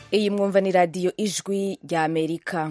iyi mwumva ni radiyo ijwi rya amerika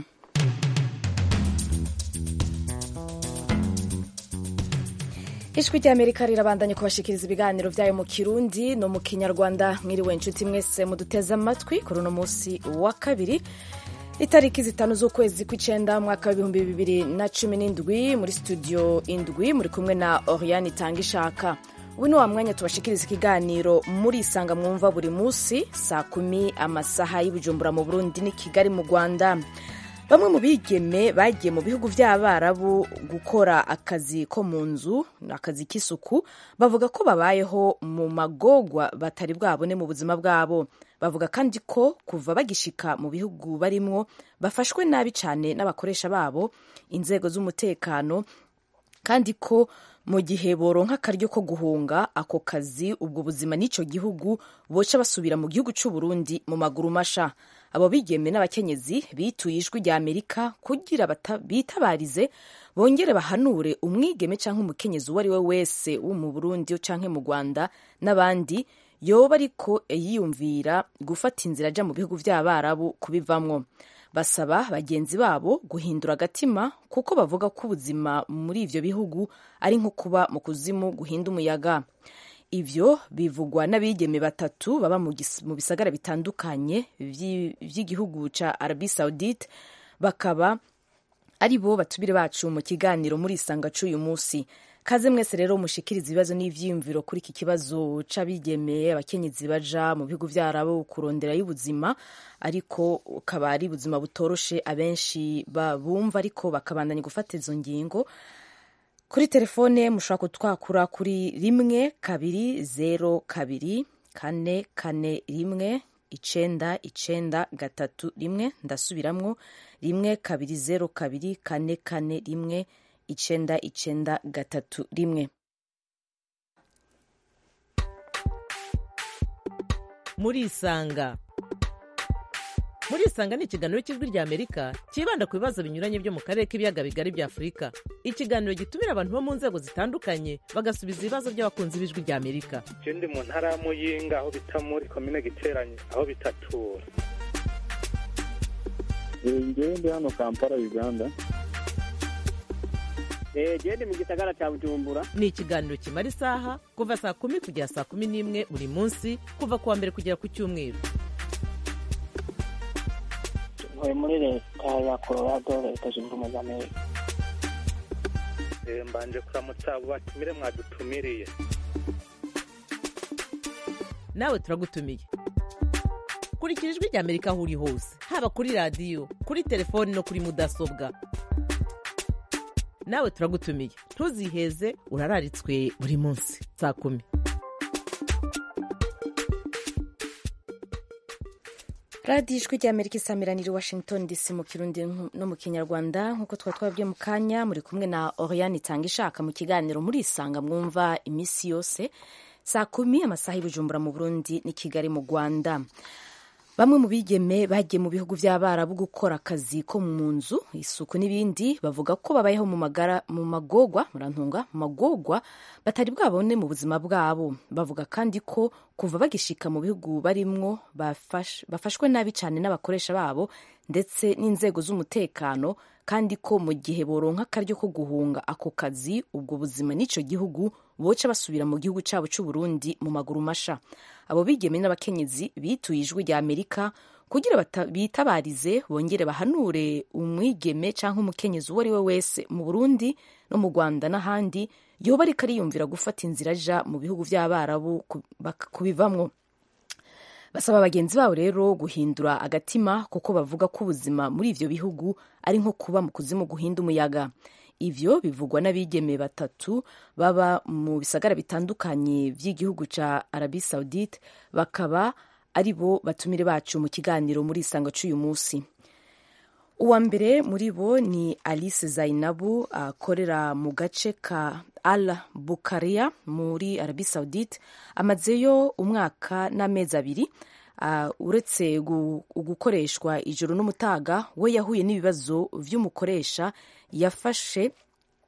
ijwi rya amerika rirabandanya kubashikiriza ibiganiro byayo mu kirundi no mu kinyarwanda mwiriwe inshuti mwese muduteze amatwi kuri uno munsi wa kabiri itariki zitanu z'ukwezi kw'icenda mwaka w'ibihumbi bibiri na cumi n'indwi muri studio indwi muri kumwe na oriane itanga ishaka ubu ni wa mwanya tubashikiriza ikiganiro muri isanga mwumva buri munsi saa kumi amasaha y'ubujumbura mu burundi ni kigali mu rwanda bamwe mu bigeme bagiye mu bihugu by'abarabu gukora akazi ko mu nzu akazi k'isuku bavuga ko babayeho mu magogwa batari bwabone mu buzima bwabo bavuga kandi ko kuva bagishika mu bihugu barimwo bafashwe nabi cyane n'abakoresha babo inzego z'umutekano kandi ko mu gihe boronka akaryo ko guhunga ako kazi ubwo buzima n'icyo gihugu boca basubira mu gihugu cy'u Burundi mu maguru masha abo bigeme n'abakenyezi bituye ijwi rya amerika kugira bitabarize bongere bahanure umwigeme cyangwa umukenyezi uwo ari we wese wo mu burundi cyangwa mu rwanda n'abandi yoba ariko yiyumvira gufata inzira ajya mu bihugu by'abarabu kubivamwo basaba bagenzi babo guhindura agatima kuko bavuga ko ubuzima muri ivyo bihugu ari nko kuba mu kuzimu guhinda umuyaga ivyo bivugwa n'abigeme batatu baba mu bisagara bitandukanye vy'igihugu ca Arabie Saoudite bakaba ari bo batubire bacu mu kiganiro muri isanga c'uyu musi kaze mwese rero mushikiriza ibibazo n'ivyiyumviro kuri iki kibazo c'abigeme abakenyezi baja mu bihugu vyarabo kurondera y'ubuzima ariko ukaba ari ubuzima butoroshe abenshi bumva ariko bakabandanya gufata izo ngingo kuri telefone mushobora kutwakura kuri rimwe kabiri zero kabiri kane kane rimwe icenda icenda gatatu rimwe ndasubiramwo rimwe kabiri zero kabiri kane kane rimwe icenda icenda gatatu rimwe murisanga murisanga ni ikiganiro cy'ijwi rya amerika cyibanda ku bibazo binyuranye byo mu karere k'ibiyaga bigari bya afurika ikiganiro gitumira abantu bo mu nzego zitandukanye bagasubiza ibibazo by'abakunzi b'ijwi rya amerika je ndi mu ntara ya muyinga aho bita muri komine giteranye aho bitatura ngewe ndi hano kampala uganda gende mu gisagara cya bujumbura ni ikiganiro kimara isaha kuva saa kumi kugera saa kumi n'imwe buri munsi kuva ku wa mbere kugera ku cyumweru ntuye muri leta ya colorado leta zunze ubumwe za amerika mbanje kuramutsa abo batumire mwadutumiriye nawe turagutumiye kurikira ijwi rya amerika aho uri hose haba kuri radiyo kuri telefoni no kuri mudasobwa nawe turagutumiye ntuziheze urararitswe buri munsi saa kumi radiyo ijwi rya amerika isamiranira washington dc mu kirundi no mu kinyarwanda nk'uko twaba twabwiye mu kanya muri kumwe na oriane itanga ishaka mu kiganiro muri isanga mwumva iminsi yose saa kumi amasaha y'ubujumbura mu burundi ni kigali mu rwanda bamwe mu bigeme bagiye mu bihugu by'abarabu gukora akazi ko mu nzu isuku n'ibindi bavuga ko babayeho mu magara mu magogwa murantunga mu magogwa batari bwabone mu buzima bwabo bavuga kandi ko kuva bagishika mu bihugu barimwo bafash, bafashwe nabi cyane n'abakoresha babo ndetse n'inzego z'umutekano kandi ko mu gihe boronka akaryo ko guhunga ako kazi ubwo buzima n'ico gihugu boca basubira mu gihugu cyabo cy'u Burundi mu maguru masha abo bigeme n'abakenyezi bituye ijwi rya amerika kugira bitabarize bongere bahanure umwigeme cyangwa umukenyezi uwo ari we wese mu burundi no mu rwanda n'ahandi yoba ariko ariyumvira gufata inzira aja mu bihugu by'abarabu kubivamwo basaba bagenzi babo rero guhindura agatima kuko bavuga ko ubuzima muri ivyo bihugu ari nko kuba mu kuzimu guhinda umuyaga ivyo bivugwa n'abigeme batatu baba mu bisagara bitandukanye vy'igihugu ca Arabie Saoudite bakaba ari bo batumire bacu mu kiganiro muri isanga c'uyu musi uwa mbere muri bo ni Alice Zainabu akorera mu gace ka Al Bukaria muri Arabie Saoudite amazeyo umwaka n'amezi abiri uh, uretse gukoreshwa ijoro n'umutaga we yahuye n'ibibazo vy'umukoresha yafashe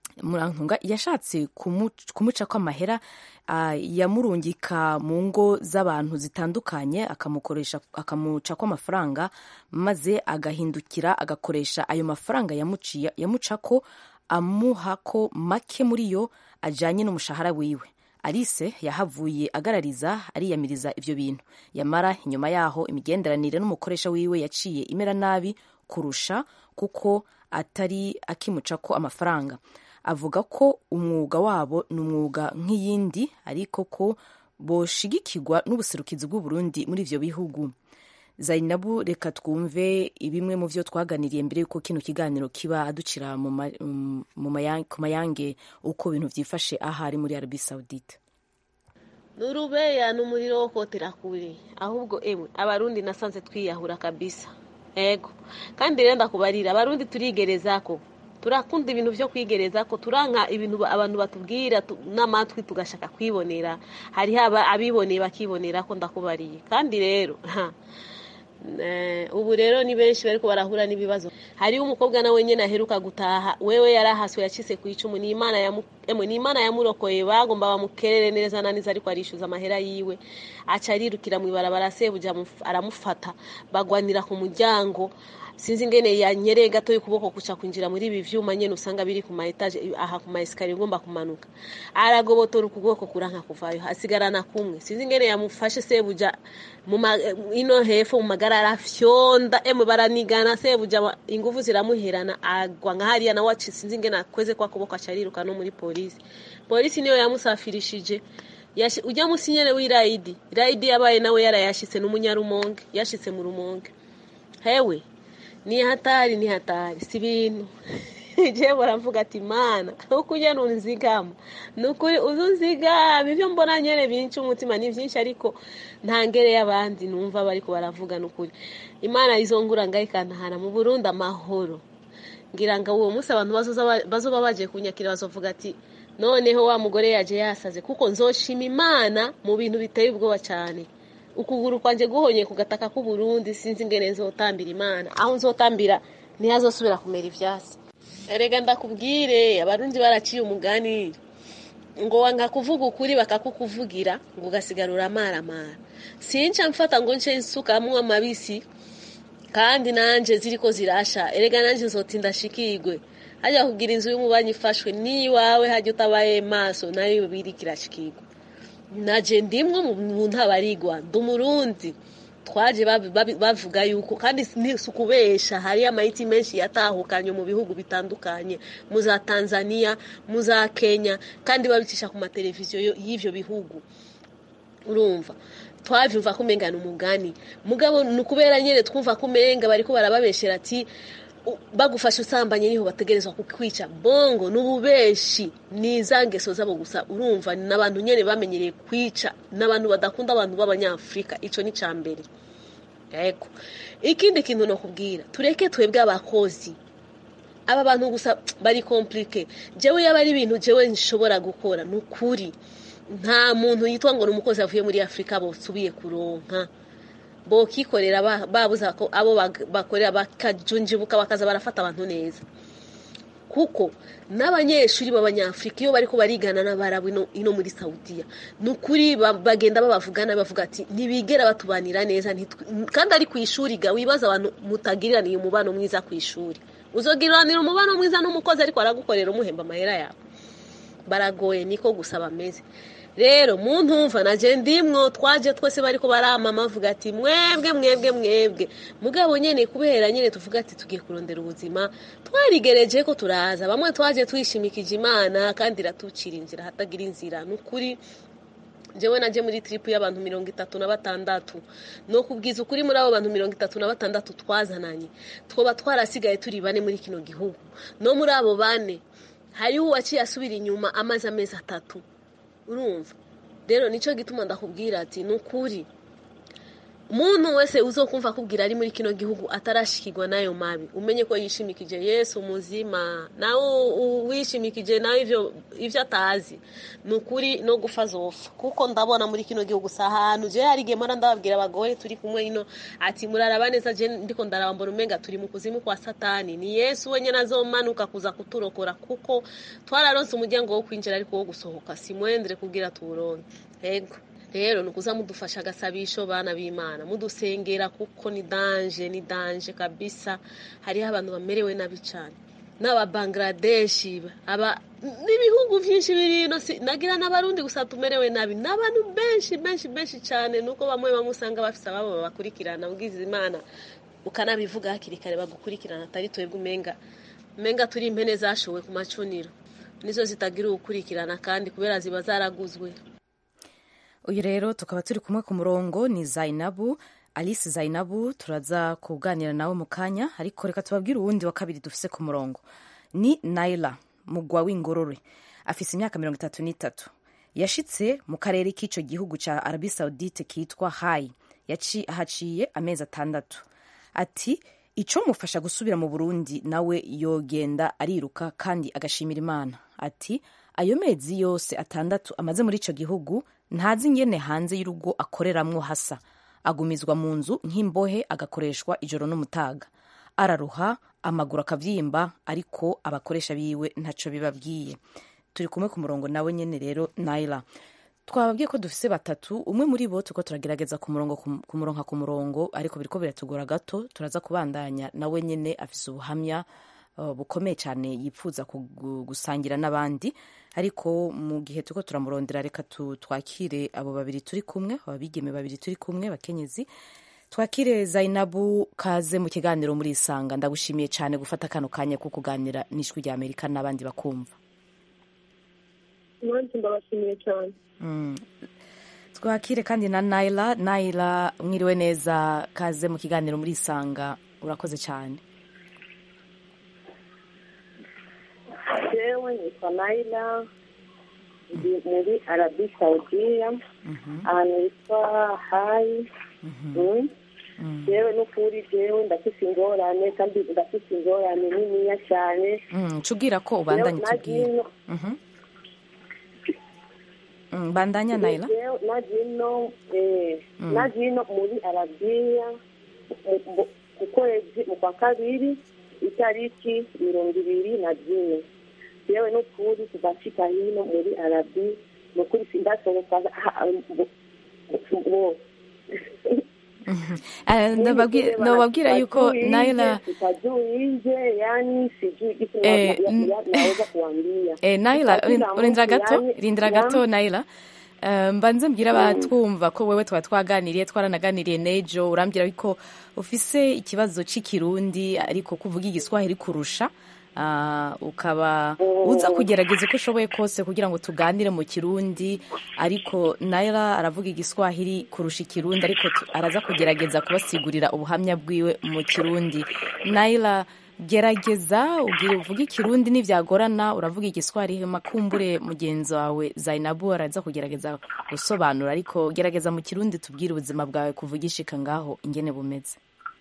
murantunga yashatse kumu- kumucako amahera ah, yamurungika mu ngo z'abantu zitandukanye akamukoresha akamucako amafaranga maze agahindukira agakoresha ayo mafaranga yamuciye yamucako amuhako make muri yo ajanye n'umushahara wiwe alice yahavuye agarariza ariyamiriza ivyo bintu yamara inyuma yaho imigenderanire n'umukoresha wiwe yaciye imera nabi kurusha kuko atari akimucako amafaranga avuga ko umwuga wabo ni umwuga nk'iyindi ariko ko boshigikirwa n'ubuserukizi bw'uburundi muri ivyo bihugu zainabu reka twumve bimwe mu vyo twaganiriye mbere yuko kino kiganiro kiba aducira mu ma- mu- mu maya- ku mayange uko ibintu vyifashe ahari muri arabi saudite nurubeya ni umuriro wo kotera kure ahubwo emwe abarundi nasanze twiyahura kabisa ego kandi rero ndakubarira abarundi turigereza ko turakunda ibintu byo kwigereza ko turanka ibintu ba- abantu batubwira tu- n'amatwi tugashaka kwibonera hariho aba- abiboneye bakibonera ko ndakubariye kandi rero ha, Eh, ubu rero ni benshi bariko barahura n'ibibazo hariho umukobwa nawe nyene aheruka gutaha wewe yarahaswe yacitse ku icumu ni imana yamu- emwe ni imana yamurokoye bagomba bamukerere neza na neza ariko arishyuza amahera yiwe aca arirukira mu ibarabara sebuja amuf- aramufata bagwanira ku muryango sinzi ingene yanyereye gato y'ukuboko kuca kwinjira muri ibi vyuma nyene usanga biri ku ma etage aha ku ma esikariye ugomba kumanuka aragobotora ukuboko kuranka kuvayo hasigarana kumwe sinzi ingene yamufashe sebuja mu ma- ino hepfo mu magarara fyonda emwe baranigana sebuja wa- inguvu ziramuherana agwa nka hariya nawe aci sinzi ingene akweze kwa kuboko aca ariruka no muri polisi polisi niyo yamusafirishije Yashi- ujya musi nyene w'irayidi irayidi yabaye nawe yarayashitse n'umunyarumonge yashitse mu rumonge hewe ni hatari ni hatari si ibintu jewe baravuga ati mana uko ugenda unzigama ni ukuri uzi unzigama ibyo mbona nyene binca umutima ni byinshi ariko nta ngere y'abandi numva bariko baravuga ni ukuri imana izongura ngaho ikantahana mu burundi amahoro ngira ngo uwo munsi abantu bazoza ba- bazoba bagiye kunyakira bazovuga ati noneho wa mugore yaje yasaze kuko nzoshima imana mu bintu biteye ubwoba cyane ukuguru kwanje guhonye ku gataka k'u Burundi sinzi ingene nzotambira imana aho nzotambira ntihazosubira kumera ivyasi erega ndakubwire abarundi baraciye umugani ngo wanga kuvuga ukuri bakakukuvugira ngo ugasigara uramaramara sinca mfata ngo nce nsukamwo amabisi kandi nanje ziriko zirasha erega nanje nzotinda shikigwe hajya kugira inzu y'umubanyi ifashwe n'iwawe hajya utabaye maso nayo biriko irashikigwa naje ndimwe mu- mu ntabarigwa ndi umurundi twaje babi- babi- bavuga yuko kandi si ukubesha hariyo amayiti menshi yatahukanye mu bihugu bitandukanye mu za tanzania mu za kenya kandi babicisha ku mateleviziyo yo- y'ivyo bihugu urumva twavyumva ko umenga ni umugani mugabo ni ukubera nyene twumva ko umenga bariko barababeshera ati u- bagufashe usambanye niho bategerezwa kukwica bongo n'ububeshi ni za ngeso zabo gusa urumva ni abantu nyene bamenyereye kwica n'abantu badakunda abantu b'abanyafurika ico ni ca mbere yego ikindi kintu nokubwira tureke twebwe abakozi aba bantu gusa bari komplike jewe yaba ari ibintu jewe nshobora gukora ni ukuri nta muntu yitwa ngo ni umukozi avuye muri afurika bosubiye kuronka bokikorera ba- babuza ko abo bag- bakorera bakajunjibuka bakaza barafata abantu neza kuko n'abanyeshuri b'abanyafurika iyo bariko barigana n'abarabu ino, ino muri saudiya ni ukuri ba- bagenda babavugana bavuga ati ntibigera batubanira neza ntitw- kandi ari ku ishuri ga wibaza abantu mutagiriraniye umubano mwiza ku ishuri uzogiriranira umubano mwiza n'umukozi ariko aragukorera umuhemba amahera yawe baragoye niko gusa bameze rero mu ntumva naje ndimwo twaje twese bariko baramama bavuga ati mwebwe mwebwe mwebwe mugabo nyene kubera nyene tuvuga ati tugiye kurondera ubuzima twarigereje ko turaza bamwe twaje twishimikije imana kandi iratucira inzira hatagira inzira ni ukuri jewe naje muri tripu y'abantu mirongo itatu na batandatu no kubwiza ukuri muri abo bantu mirongo itatu na batandatu twazananye twoba twarasigaye turi bane muri kino gihugu no muri abo bane hariho uwaciye asubira inyuma amaze amezi atatu urumva rero nicyo gituma ndakubwira ati ni ukuri muntu wese uzokumva akubwira ari muri kino gihugu atarashikirwa n'ayo mabi umenye ko yishimikije yesu muzima nawe u- wishimikije nawe ivyo ivyo atazi ni ukuri no gupfa zofa kuko ndabona muri kino gihugu si ahantu je hari igihe mpora ndababwira abagore turi kumwe ino ati muraraba neza je ndiko ndaraba mbona umenga turi mu kuzimu kwa satani ni yesu wenyene azomanuka kuza kuturokora kuko twararonse umuryango wo kwinjira ariko wo gusohoka simwendere kugira tuwuronke ego rero ni ukuza mudufasha agasabisho bana b'imana mudusengera kuko ni danje ni danje kabisa hariho abantu bamerewe nabi cyane n'aba bangladeshi aba n'ibihugu byinshi biri ino si nagira n'abarundi gusa tumerewe nabi n'abantu benshi benshi benshi cyane nuko bamwe bamwe usanga bafite ababo babakurikirana ubwiza imana ukanabivuga hakiri kare bagukurikirana atari twebwe umenga umenga turi impene zashowe ku macuniro nizo zitagira ugukurikirana kandi kubera ziba zaraguzwe uyu rero tukaba turi kumwe ku murongo ni zainabu alice zainabu turaza kuganira nawe mu kanya ariko reka tubabwire uwundi wa kabiri dufise ku murongo ni naila mugwa w'ingorore afise imyaka mirongo itatu n'itatu yashitse mu karere k'ico gihugu ca arabi saudite kitwa hayi Yaci- haciye amezi atandatu ati ico mufasha gusubira mu burundi nawe yogenda ariruka kandi agashimira imana ati ayo mezi yose atandatu amaze muri ico gihugu ntazi ingene hanze y'urugo akoreramwo hasa agumizwa mu nzu nk'imbohe agakoreshwa ijoro n'umutaga araruha amaguru akavyimba ariko abakoresha biwe ntaco bibabwiye turi kumwe ku murongo nawe nyene rero naila twababwiye ko dufise batatu umwe muri bo turiko turagerageza ku murongo ku murongo ku murongo ariko biriko biratugora gato turaza kubandanya nawe nyene afise ubuhamya uh, bukomeye cyane yipfuza kugu- gusangira n'abandi ariko mu gihe turiko turamurondera reka tu- twakire abo babiri turi kumwe ababigeme babiri turi kumwe bakenyezi twakire zainabu kaze mu kiganiro muri isanga ndagushimiye cyane gufata kano kanya ko kuganira n'ijwi rya amerika n'abandi bakumva nanjye ndabashimiye cyane Mm. twakire kandi na naila naila mwiriwe neza kaze mu kiganiro muri isanga urakoze cyane jewe nitwa naila ndi muri arabi saudiya ahantu hitwa hayi Mm. jewe n'ukuri jewe ndafise ingorane kandi ndafise ingorane niniya cyane Mm, cubwira ko ubandanye Jewe tubwire nagiye Mhm. Mm, bandanya naila Jewe nagiye eh, Mm. nagiye no muri arabiya mu- mu- ku kwezi mu kwa kabiri itariki mirongo ibiri na zine jewe n'ukuri tugashika hino muri arabi nukuri sindasohoka ha- bo- bo- Eh, ndababwi- ndababwira yuko naila tutajuinje yani sijui kitu na- Eh, na- n- na- naweza kuambia Eh, naila Kila urin- urindira mtu gato yani- rindira gato naila Eh, mbanze mbwira abatwumva ko wewe twaba twaganiriye twaranaganiriye n'ejo urambwira ko ufise ikibazo c'ikirundi ariko kuvuga igiswahili kurusha Ah, ukaba uza kugerageza uko ushoboye kose kugira ngo tuganire mu kirundi ariko naila aravuga igiswahili kurusha ikirundi ariko tu- araza kugerageza kubasigurira ubuhamya bwiwe mu kirundi naila gerageza ubwire uvuge ikirundi nibyagorana uravuga igiswahili makumbure mugenzi wawe zainabu araza kugerageza gusobanura ariko gerageza mu kirundi tubwire ubuzima bwawe kuvuga ishika ngaho ingene bumeze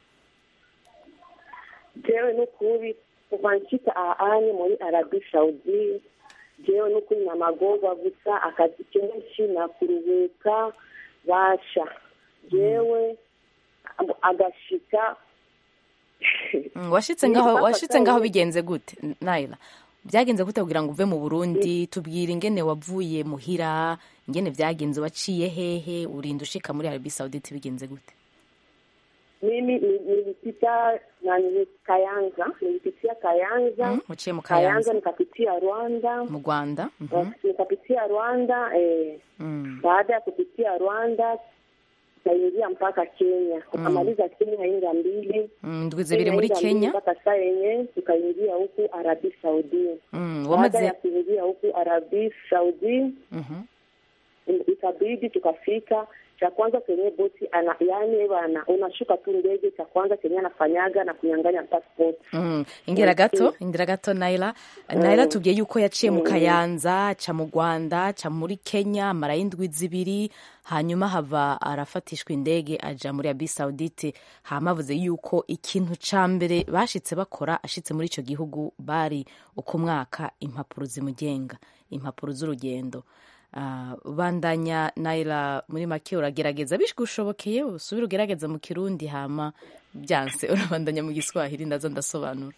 jewe n'ukuri kuva nshika ahanye muri arabi saudi jewe n'ukuri namagorwa gusa akazi kenshi nakuruhuka basha jewe agashika Mm, washitse ngaho washitse ngaho bigenze gute naila byagenze gute kugira ngo uve mu burundi tubwire ingene wavuye muhira ingene byagenze waciye hehe urinda ushika muri arabi saudite bigenze gute mimi ni- nilipita na nili kayanza nilipitia kayanza Mm, uciye mu kayanza kayanza nikapitia rwanda mu rwanda Mhm. nikapitia rwanda eh, Mm. baada ya kupitia rwanda tukaingia mpaka kenya tukamaliza kenya inga mbili Mm, ndwi zibiri muri Inga kenya mbili mpaka saa yenye tukaingia huku arabi saudi Mm, baada wamaze ya kuingia huku arabi saudi Mhm. ikabidi tukafika cha kwanza kenye bosi ana yani bana unashuka tu ndege cha kwanza kenye anafanyaga na kunyang'anya passport Mm, ingira gato ingira gato naila naila tubwiye yuko yaciye mu kayanza aca mu rwanda aca muri kenya amara y'indwi zibiri hanyuma hava arafatishwa indege aja muri abi saudite hama avuze yuko ikintu ca mbere bashitse bakora ashitse muri ico gihugu bari uko mwaka impapuro zimugenga impapuro z'urugendo Ah, bandanya naila muri make uragerageza bishigushobokeye usubire ugerageza mu kirundi hama byanse urabandanya mu giswahili ndaza ndasobanura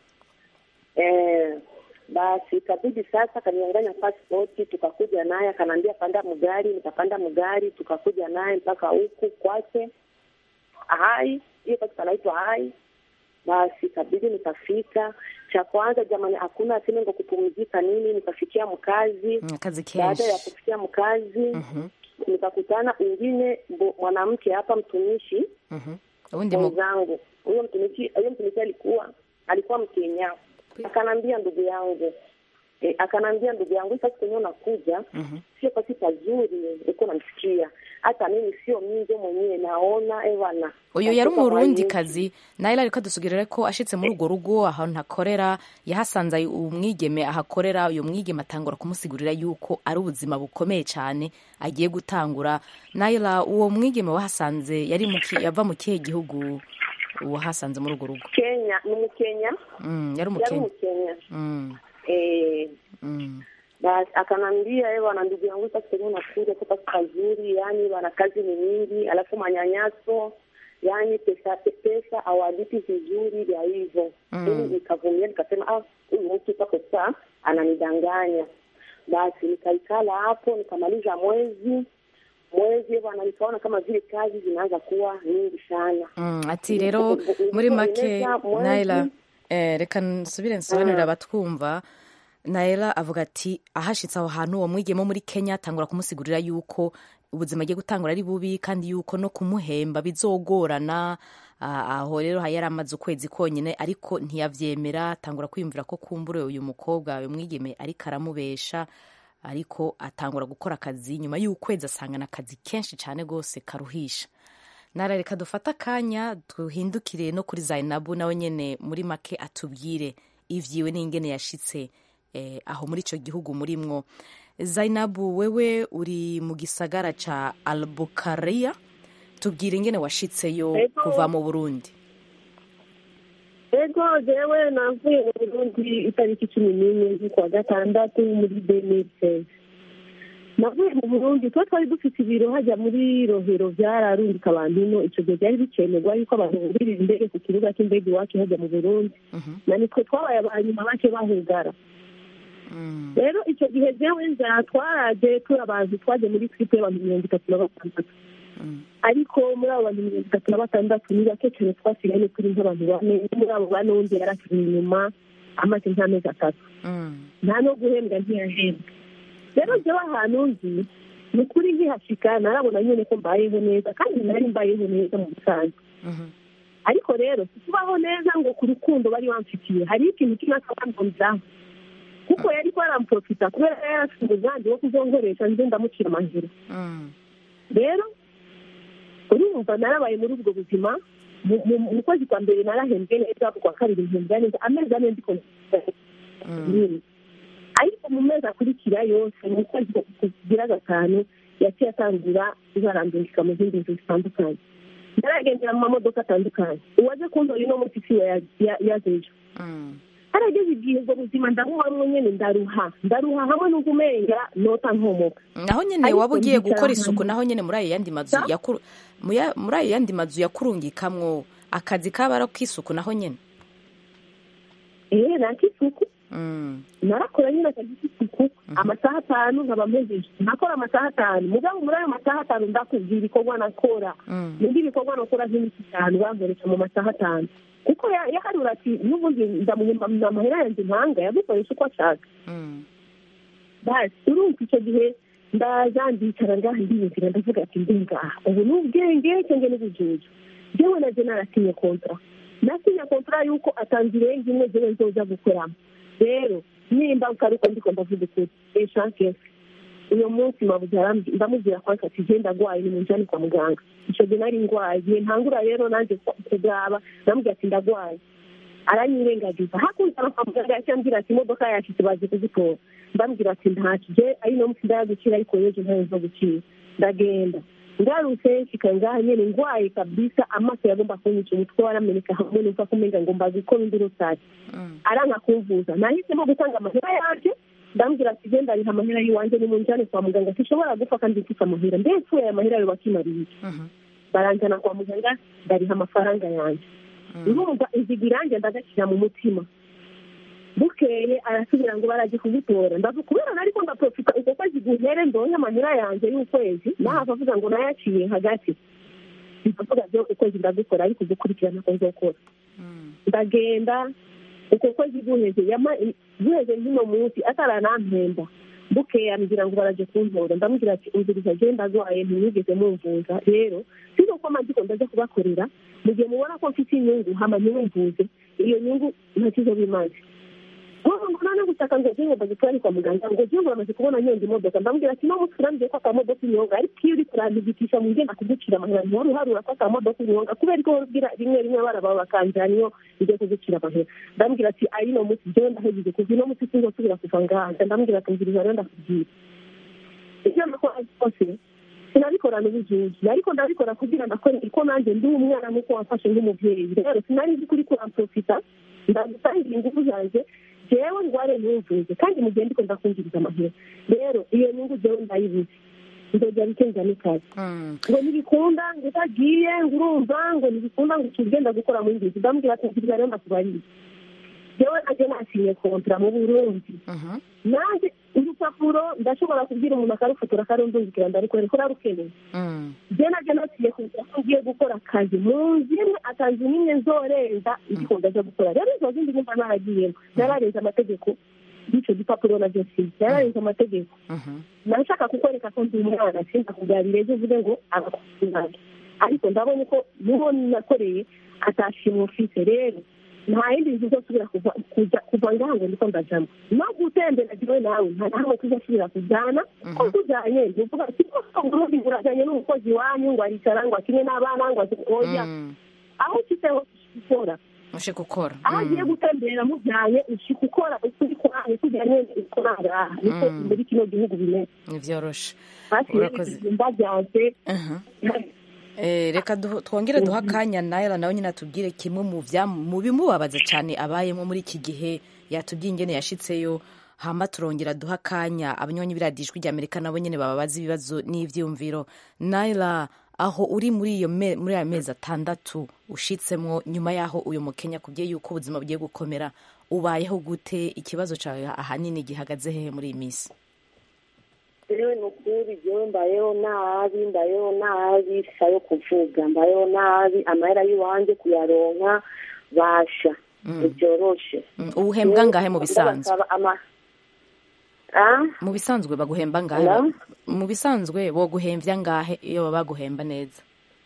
eh, basi ikabidi sasa akanianganya pasipoti tukakuja naye akanaambia panda mgari nikapanda mgari tukakuja naye mpaka huku kwake hai hiyo pasi panaitwa hai basi ikabidi nikafika cha kwanza jamani hakuna tena ngo kupumzika nini nikafikia mkazi Mm, kazi baada ya kenshi kufikia mkazi Mhm, nikakutana ingine bo- mwanamke hapa mtumishi mhm. ubundi mu mwenzangu huyo mtumishi huyo mtumishi alikuwa alikuwa mkenya akanambia ndugu yangu e, akanambia ndugu yangu hii sasa kwenyewe unakuja Mhm. sio pasi pazuri uko namsikia hata mimi sio minje mwenyewe naona ewana uyu yari umurundi kazi naila ariko adusugerera ko ashitse muri urwo rugo ahantu akorera yahasanze umwigeme ahakorera uyu mwigeme atangura kumusigurira yuko ari ubuzima bukomeye cyane agiye gutangura naila uwo mwigeme wahasanze yari mu ki- yava mu kihe gihugu wahasanze muri urwo rugo kenya ni mkenya Mm, yari yari umukenya mkenya Mm, eh, mm, basi akanambia ewe wana ndugu yangu sasa kwenyewe unakuja tu pasi pazuri yani wana kazi ni nyingi alafu manyanyaso yani pesa pesa awalipi vizuri vya hivyo Mm. mimi nikavumilia nikasema ah huyu mtu pako saa ananidanganya basi nikaikala hapo nikamaliza mwezi mwezi bwana nikaona kama vile kazi zinaanza kuwa nyingi sana mm. ati rero muri make naila eh, reka nsubire nsobanurire abatwumva naila avuga ati ahashitse aho hantu uwo mwigeme wo muri kenya atangura kumusigurira yuko ubuzima agiye gutangura ari bubi kandi yuko no kumuhemba bizogorana Ah, aho rero yari amaze ukwezi konyine ariko ntiyavyemera atangura kwiyumvira ko kumbure uyu mukobwa uyu mwigeme ariko aramubesha ariko atangura gukora akazi nyuma y'ukwezi asangana akazi kenshi cyane rwose karuhisha nara reka dufate akanya duhindukire no kuri zainabu nawe nyene muri make atubwire ivyiwe n'ingene yashitse eh, aho muri ico gihugu murimwo zainabu wewe uri mu gisagara ca albukaria tubwire ingene washitseyo Ego. kuva mu burundi ego jewe navuye mu burundi itariki cumi n'imwe z'ukwa gatandatu muri benise navuye mu burundi tuba twari dufite ibiro hajya muri rohero byararungika abantu ino icyo gihe byari bikenerwa yuko abantu bumvirira indege ku kibuga cy'indege iwacu hajya mu burundi Mhm, na nitwe twabaye abanyuma bake bahugara mm, rero icyo gihe jewe nzara twaraje turi abantu twaje muri twipe y'abantu mirongo itatu na batandatu mm, ariko muri abo bantu mirongo itatu na batandatu ni bake cyane twasigaye turi nk'abantu bane muri abo bane wundi yarakiri inyuma amaze nk'amezi atatu mm, nta no guhembwa ntiyahembwa rero jewe ahantu nzi ni ukuri nkihashika narabona nyine ko mbayeho neza kandi nari mbayeho neza mu busanzwe mhm, ariko rero si kubaho neza ngo ku rukundo bari bamfitiye hari ikintu kimwe akabandonzaho kuko yari ko aramprofita kubera yari afite umugambi wo kuzonkoresha nze ndamucira amajuru mm, rero urumva narabaye muri ubwo buzima mu- mu- mu kwezi kwa mbere narahembwe neza ku kwa kabiri mpembwa neza amezi ane ndiko mm, nyine ariko mu mezi akurikira yose mu kwezi kugira gatanu yaciye atangura ibarambirika mu zindi nzu zitandukanye naragendera mu mamodoka atandukanye uwaje kuntora ino munsi siwe ya- ya- yazejo mm, harageze igihe ubwo buzima ndabubamwo nyene ndaruha ndaruha hamwe n'ubwo umenga nota nkomoka naho nyene Ariko waba ugiye ndicara gukora isuku ahantu. naho nyene muri ayo yandi mazu Sa? yakuru- mu ya- muri ayo yandi mazu yakurungikamwo akazi kaba ari k'isuku naho nyene eee nakisuku Mm, narakora nyine akazi k'isuku amasaha atanu nkaba mpejeje nakora amasaha atanu mugabo muri ayo masaha atanu ndakubwira ibikorwa nakora mm, nibyo ibikorwa nakora nk'iminsi itanu bankoresha mu masaha atanu kuko ya- yaharura ati n'ubundi ndamuhemba amahera yanjye mpanga yagukoresha uko ashaka mm, basi urumva icyo gihe ndaza ndicara ngaha ndiyumvira ndavuga ati ndi ngaha ubu ni ubwenge cyangwa n'ubujuju jewe naje narasinye kontra nasinye kontra yuko atanze irenga imwe jewe nzoza gukoramo rero nimba ukaruko ndiko ndavuga ukuri eshanke uyo munsi mabuze arambwi- ndamubwira ko ati je ndagwaye ni munjani kwa muganga ico gihe nari ngwaye igihe ntangura rero nanje ku- kugaba ndamubwira ati ndagwaye aranyirengagiza hakurya kwa muganga yaciye ambwira ati imodoka yashitse baje kuzitora ndambwira ati ntacyo je ari no munsi ndayagukira ariko yejo ntayo zo gukira ndagenda ngarutse nshika ngaha nyene ngwaye kabisa amaso yagomba kunyica umutwe warameneka hamwe numva kumenga ngomba gukora induru sake aranka kumvuza nahisemo gutanga amahera yanje ndambwira ati je ndariha amahera y'iwanje nimunjane kwa muganga sishobora gupfa kandi mfise amahera mbe mpfuye aya mahera yoba akimariye baranjana kwa muganga ndariha amafaranga yanje urumva iziga irange ndagashyira mu mutima bukeye arasubira ngo baraje kugutora ndavuga kubera nariko ndaprofita uko kwezi guhere ndonke amahera yanje y'ukwezi nahava avuga ngo nayaciye hagati ndavuga byo ukwezi ndagukora ariko ugukurikirana ko nzokora ndagenda uko kwezi guheze yama- guheze nk'uno munsi ataranampemba bukeye ambwira ngo baraje kuntora ndamubwira ati umviriza je ndagwaye ntimwigeze mumvuza rero siko ko mandiko ndaja kubakorera mu gihe mubona ko mfite inyungu hama ntimumvuze iyo nyungu ntakizo bimaze ngo ngo none gutaka ngo je ngomba gutwara kwa muganga ngo je ngo bamaze kubona nyonga imodoka ndamubwira ati no muturambye ko akamodoka inyonga ariko iyo uri kurandigitisha mu ngenda kugucira amahera ntiwari uharura ko akamodoka inyonga kubera ko ubwira rimwe rimwe abana bawe bakanjana iyo ngiye kugucira amahera ndamubwira ati ari no munsi jewe ndahejeje kuva ino munsi sinzosubira kuva ngaha ndamubwira ati mbwiriza rero ndakubwira ivyo nakora byose sinabikorana ubujuji ariko ndabikora kugira ndakore ko nanjye ndi umwana nk'uko wamfashe nk'umuvyeyi rero sinari nzi kuri kuramprofita ndagutangira ingufu zanje jewe ngware ntumvuze kandi mu gihe ndiko ndakumviriza amahera rero iyo nyungu jewe ndayibuze nzojya bikenza n'ikazi ngo ntibikunda ngo utagiye ngo urumva ngo ntibikunda ngo ukigenda gukora mu ngizi ndamubwira ati nzibwa rero ndakubariye jewe nanjye nasinye kontra mu burundi nanjye urupapuro ndashobora kubwira umuntu akarufotora akarundungikira ndarikwereka ko rarukeneye je naje naciye kugira ko ngiye gukora akazi mu nzu imwe akazi n'imwe nzorenza ndiko ndaja gukora rero izo zindi nyumva naragiyemo nararenze amategeko y'ico gipapuro navyo sinzi nararenze amategeko nashaka kukwereka ko ndi umwana sindakubyarire ejo uvuge ngo agakuzinage ariko ndabonye ko n'uwo nakoreye atashimwe ufise rero nta yindi nzu uzosubira kuva kuja kuva ngaha ngo ndiko ndajamo no gutembera jiwe nawe nta nahamwe tuzosubira kujana ko tujanye ntuvuga ati uburundi burajanye n'umukozi wanyu ngo aricara ngo akinye n'abana ngo oya aho ushitse hose gukora ushe gukora aho agiye gutembera mujyanye ushika ukora ukuri kwanyu tujyanye uko nangaha niko muri kino gihugu bimeze ntivyoroshe hasi Urakoze. ibijumba byanze Eh, reka duho- twongere duha akanya nawe nawe nyine atubwire kimwe mu vya- mu bimubabaza cyane abayemo muri iki gihe yatubwiye ingene yashitseyo hama turongera duha akanya abanywanyi biradijwi rya amerika nabo nyine bababaza ibibazo n'ivyumviro naila aho uri muri iyo me- muri aya mezi atandatu ushitsemwo nyuma y'aho uyu mukenya kubwiye yuko ubuzima bugiye gukomera ubayeho gute ikibazo cawe ahanini gihagaze hehe muri iyi minsi rero ni ukuri jewe mbayeho nabi mbayeho nabi sa yo kuvuga mbayeho nabi amahera y'iwanje kuyaronka basha ntibyoroshe Mm, ubuhembwa ngahe mu bisanzwe Ndabasaba ama- Ah? mu bisanzwe baguhemba ngahe Hello? mu bisanzwe boguhemvya ngahe iyo baba baguhemba neza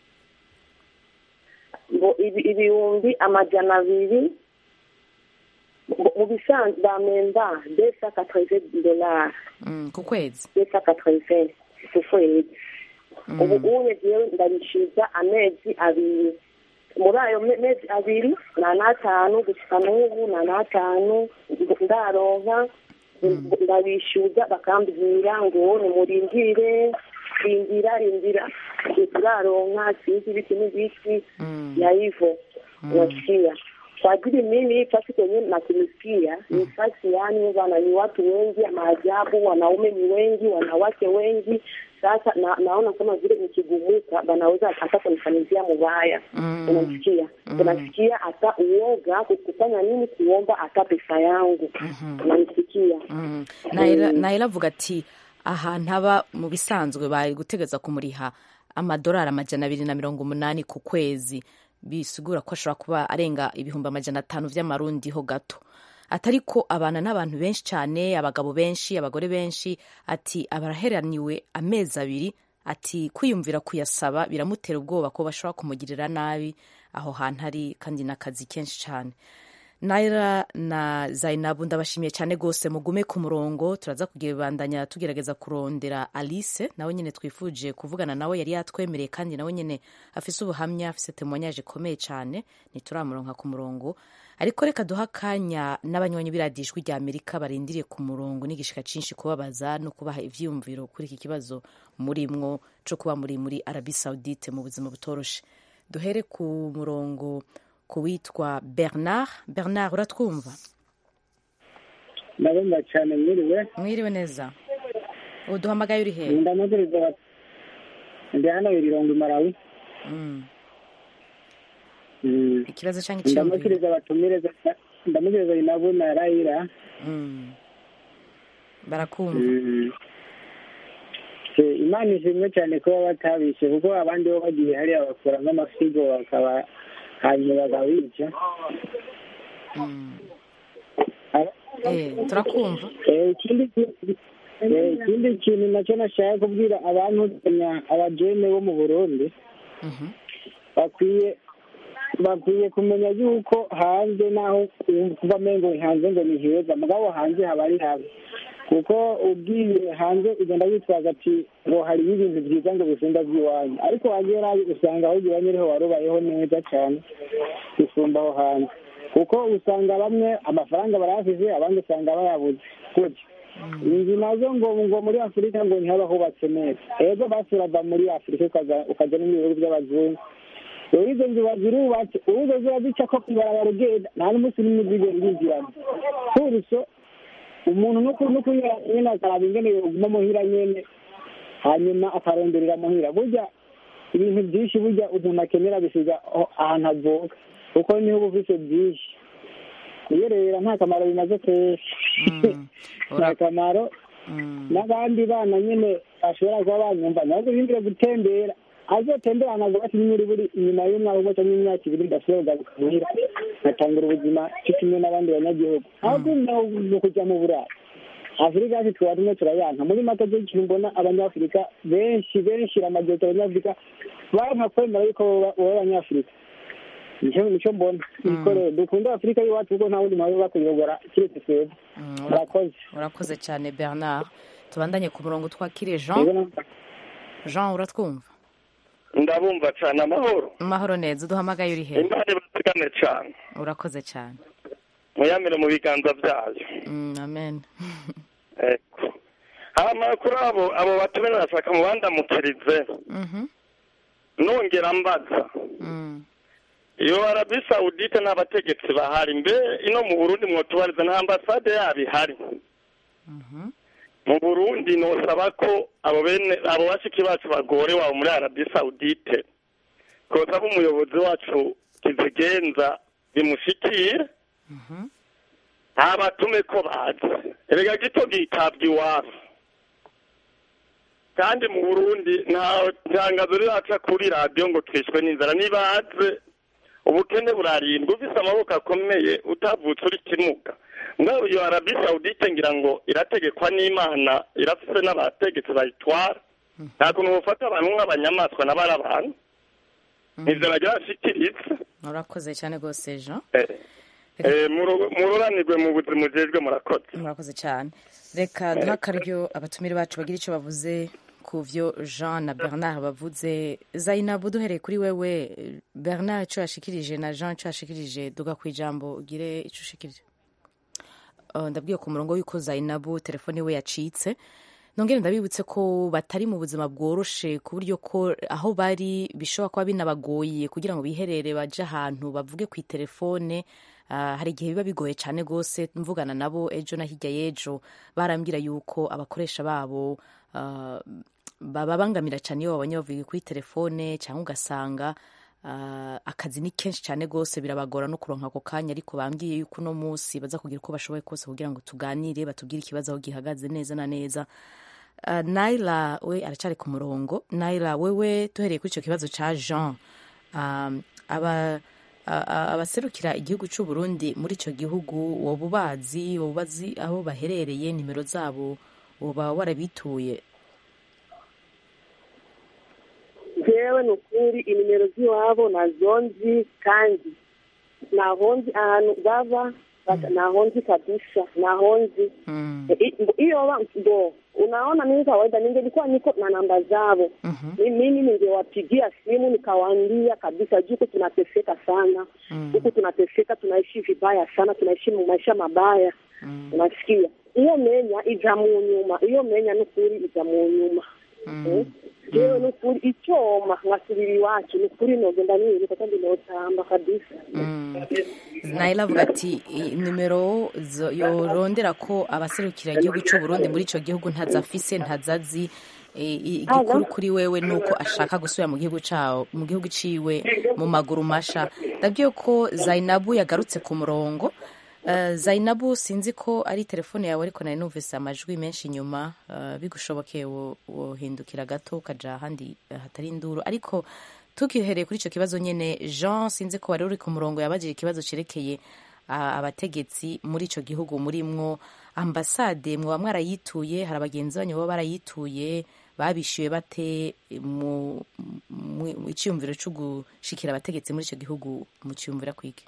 ngo ibi- ibihumbi amajana abiri mu- mu bisanzwe bamemba desa katreve dolari Mm, ku kwezi desa katreve ku kwezi ubu unye jewe ndabishiza amezi abiri muri ayo me- mezi abiri na n'atanu gushika n'ubu na n'atanu ndaronka ndabishyuza bakambwira ngo nimurindire rindira rindira turaronka sinzi ibiki n'ibiki ya hivyo unasikia kwa ajili mimi fasi kwenye natumisikia ni fasi yani wana ni watu wengi maajabu wanaume ni wengi wanawake wengi sasa na, naona kama vile nikigumuka banaweza hata kunifanyizia mubaya Mm. unasikia unasikia hata uoga kufanya nini kuomba hata pesa yangu unanisikia Mm. Naila Naila avuga ati ahantu aba mu bisanzwe bari gutegeza kumuriha amadolari amajana abiri na mirongo umunani ku kwezi bisigura ko ashobora kuba arenga ibihumbi amajana atanu vy'amarundi ho gato atari ko abana n'abantu benshi cyane abagabo benshi abagore benshi ati abaraheraniwe amezi abiri ati kwiyumvira kuyasaba biramutera ubwoba ko bashobora kumugirira nabi aho hantu ari kandi n'akazi kenshi cyane naira na zainabu ndabashimiye cyane rwose mugume ku murongo turaza kugibandanya tugerageza kurondera alice nawe nyine twifuje kuvugana nawe yari yatwemereye kandi nawe nyine afise ubuhamya afise temoignage ikomeye cyane ntituramuronka ku murongo ariko reka duha akanya n'abanywanyi b'iradiyo ijwi rya amerika barindiriye ku murongo n'igishika cyinshi kubabaza no kubaha ivyiyumviro kuri iki kibazo murimwo co kuba muri muri arabi saudite mu buzima butoroshe duhere ku murongo ku witwa bernard bernard uratwumva ndabumva cyane mwiriwe mwiriwe neza uduhamagaye uri hehe ndamuguriza ndi hano ibirongo malawi Mm. Mm. ikibazo cyangwa icyiyumviro ndamukiriza abatumire ndamukiriza inabu na rayira Mm. barakumva Mm. Eh, imana ishimwe cyane kuba batabishe kuko abandi bo bagiye hariya bakuramo amasigo bakaba hanyuma bakabica Mm. Aba- Eh, turakumva Eh, ikindi ki- eh, ikindi kintu nacyo nashaka kubwira abantu kumenya abajene bo mu burundi Mhm. bakwiye bakwiye kumenya yuko hanze naho kuva mengo hanze ngo ni heza mugabo hanze haba ari habi kuko ubwiye hanze ugenda witwaza ati ngo hariyo ibintu byiza ngo bisumba by'iwanyu ariko wagera usanga aho iwanyu ariho warubayeho neza cyane gusumba aho hanze kuko usanga bamwe amafaranga barayafise abandi usanga bayabuze gutyo inzu nazo ngo ngo muri afurika ngo ntihaba hubatse neza ego basi urava muri afurika ukaza ukaja no mu bihugu by'abazungu rero izo nzu bazirubatse ubuzo ziba zica ko kwibarabara ugenda nta n'umunsi n'umwe uzigera urinjiramo kuruso umuntu n'ukuri nyine akaraba ingene yoguma muhira nyene hanyuma akaronderera muhira burya ibintu byinshi burya umuntu akenera bisiga aho- ahantu avuka kuko niho uba ufise byinshi kuyerera nta kamaro bimaze kenshi Mm. nta kamaro Mm. n'abandi bana nyine bashobora kuba banyumva nabo guhindure gutembera azotembera ntabwo bati nyiri buri inyuma y'umwaka umwe cyangwa imyaka ibiri ndashobora kugaruka muhira ngatangura ubuzima cyo kimwe n'abandi banyagihugu aho mu kujya mu burayi afurika yacu tuba tumwe turayanka muri make byo ikintu mbona abanyafurika benshi benshi amajyepfo abanyafurika banka kwemera yuko baba baba abanyafurika nicyo nicyo mbona niko rero dukunda afurika y'iwacu kuko nta wundi muntu uba kuyobora kiretse twebwe Mm, ura- murakoze urakoze cyane bernard tubandanye ku murongo twakire Rero jean na- jean uratwumva ndabumva cyane amahoro amahoro neza uduhamagaye uri hehe imana ibategane cyane urakoze cyane muyamire mu biganza byayo Mm, amen eko hama kuri abo abo batumire nashaka mu bandamukirize Mhm. nongera mbaza Mm. iyo arabi sawudite nta bategetsi bahari mbe ino mu burundi mwotubariza nta ambasade yabo ihari Mhm. mu burundi nosaba ko abo bene abo bashiki bacu bagore wabo muri arabi sawudite kosaba umuyobozi wacu kizigenza bimushikire Mhm. ntabatume ko bazi erega gito gitabwa iwabo kandi mu burundi nta tangazo riraca kuri radiyo ngo twishwe n'inzara nibaze ubukene burarindwa ufise amaboko akomeye utavutse uri kimuga ngaho iyo arabi sawudite ngira ngo irategekwa n'imana irafise n'abategetsi bayitwara nta kuntu bufata abantu nk'abanyamaswa n'abari abantu ivyo bagira bashikirize urakoze cyane rwose jean Eh, eh, muro- muroranirwe mu buzima ujejwe murakoze murakoze cyane reka duha akaryo abatumire bacu bagira icyo bavuze ku byo jean na bernard bavuze zainabu duhereye kuri wewe bernard icyo yashikirije na jean icyo yashikirije duga ku ijambo ugire icyo ushikirije Uh, ndabwiye ku murongo w'uko zainabu telefone we yacitse nongere ndabibutse ko batari mu buzima bworoshe ku buryo ko aho bari bishobora kuba binabagoye kugira ngo biherere baje ahantu bavuge ku itelefone Ah, hari igihe biba bigoye cyane rwose mvugana nabo ejo na hirya y'ejo barambwira yuko abakoresha babo ah, bababangamira cyane iyo babonye bavuye kuri telefone cyangwa ugasanga ah, akazi ni kenshi cyane rwose birabagora no kuronka ako kanya ariko bambwiye yuko uno munsi baza kugira uko bashoboye kose kugira ngo tuganire batubwire ikibazo aho gihagaze neza na neza Uh, naila we aracyari ku murongo naila wewe duhereye kuri icyo kibazo cya jean um, aba a- a- abaserukira igihugu cy'u Burundi muri icyo gihugu woba ubazi woba ubazi aho baherereye nimero zabo woba warabituye jewe ni ukuri inimero z'iwabo nazo nzi kandi ntaho nzi ahantu baba bata- ntaho nzi kabisa ntaho nzi I- iyo wa- ndo unaona mimi kawaida ningelikuwa niko na namba zao Mi- mimi ningewapigia simu nikawaambia kabisa juu huku tunateseka sana huku tunateseka tunaishi vibaya sana tunaishi mu maisha mabaya unasikia iyo menya ija mu nyuma iyo menya n'ukuri ija mu nyuma Eh? jewe n'ukuri icyoma nkasubira iwacu n'ukuri nogenda niruka kandi notamba kabisa nayila avuga ati "I- nimero zo- yorondera ko abaserukira igihugu cy'u Burundi muri icyo gihugu ntazafise ntazazi E, i- igikuru kuri wewe ni uko ashaka gusubira mu gihugu cawo mu gihugu ciwe mu maguru masha ndabwiye ko zainabu yagarutse ku murongo Eh, zainabu sinzi ko ari telefone yawe ariko nari numvise amajwi menshi inyuma Eh, bigushobokeye wo- wohindukira gato ukaja ahandi eh, hatari induru ariko tukihereye kuri icyo kibazo nyine jean sinzi ko wari uri ku murongo yabajije ikibazo cyerekeye ah, abategetsi muri icyo gihugu murimwo ambasade mwaba mwarayituye hari abagenzi banyu baba barayituye babishyuye bate mu mu- mu icyiyumviro cyo gushikira abategetsi muri icyo gihugu mu cyiyumvira kwige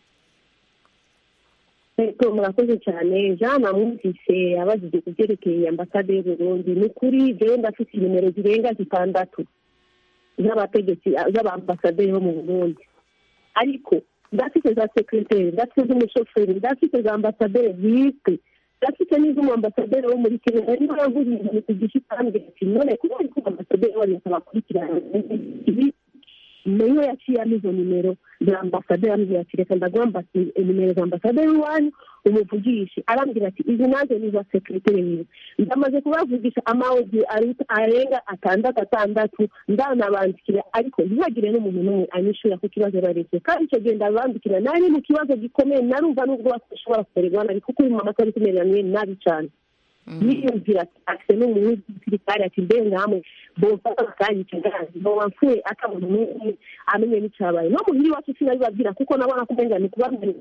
Ego murakoze cyane jean namwumvise abajije ku byerekeye ambasade y'uburundi ni ukuri jewe ndafite nimero zirenga zitandatu z'abategetsi z'abambasaderi bo mu burundi ariko ndafite za sekreteri ndafite z'umushoferi ndafite za ambasaderi bwite ndafite n'iz'umwambasaderi wo muri kenya nari naravuze ibintu ku gishi kandi ati none kubera ko ambasaderi wanyu atabakurikirana ibi niyo yaciyemo izo nimero za ambasaderi arambwira ati reka ndaguha ambasi- nimero za ambasaderi iwanyu umuvugishe arambwira ati izi nazo ni za sekreteri wiwe ndamaze kubavugisha amawodi aruta- arenga atandatu atandatu ndanabandikira ariko ntihagire n'umuntu n'umwe anyishura ku kibazo baretse kandi icyo gihe ndabandikira nari mu kibazo gikomeye narumva n'ubwo bashobora kumererwa nabi kuko uyu mama atari kumerera nabi cyane niyumvira ati afite n'umuntu w'igisirikare ati mbe nkamwe bomfata bakanyica ngazi boba mfuye atabona n'umwe amenye n'icyabaye no muhira iwacu sinabibabwira kuko nabona ko umenga ni kubabwira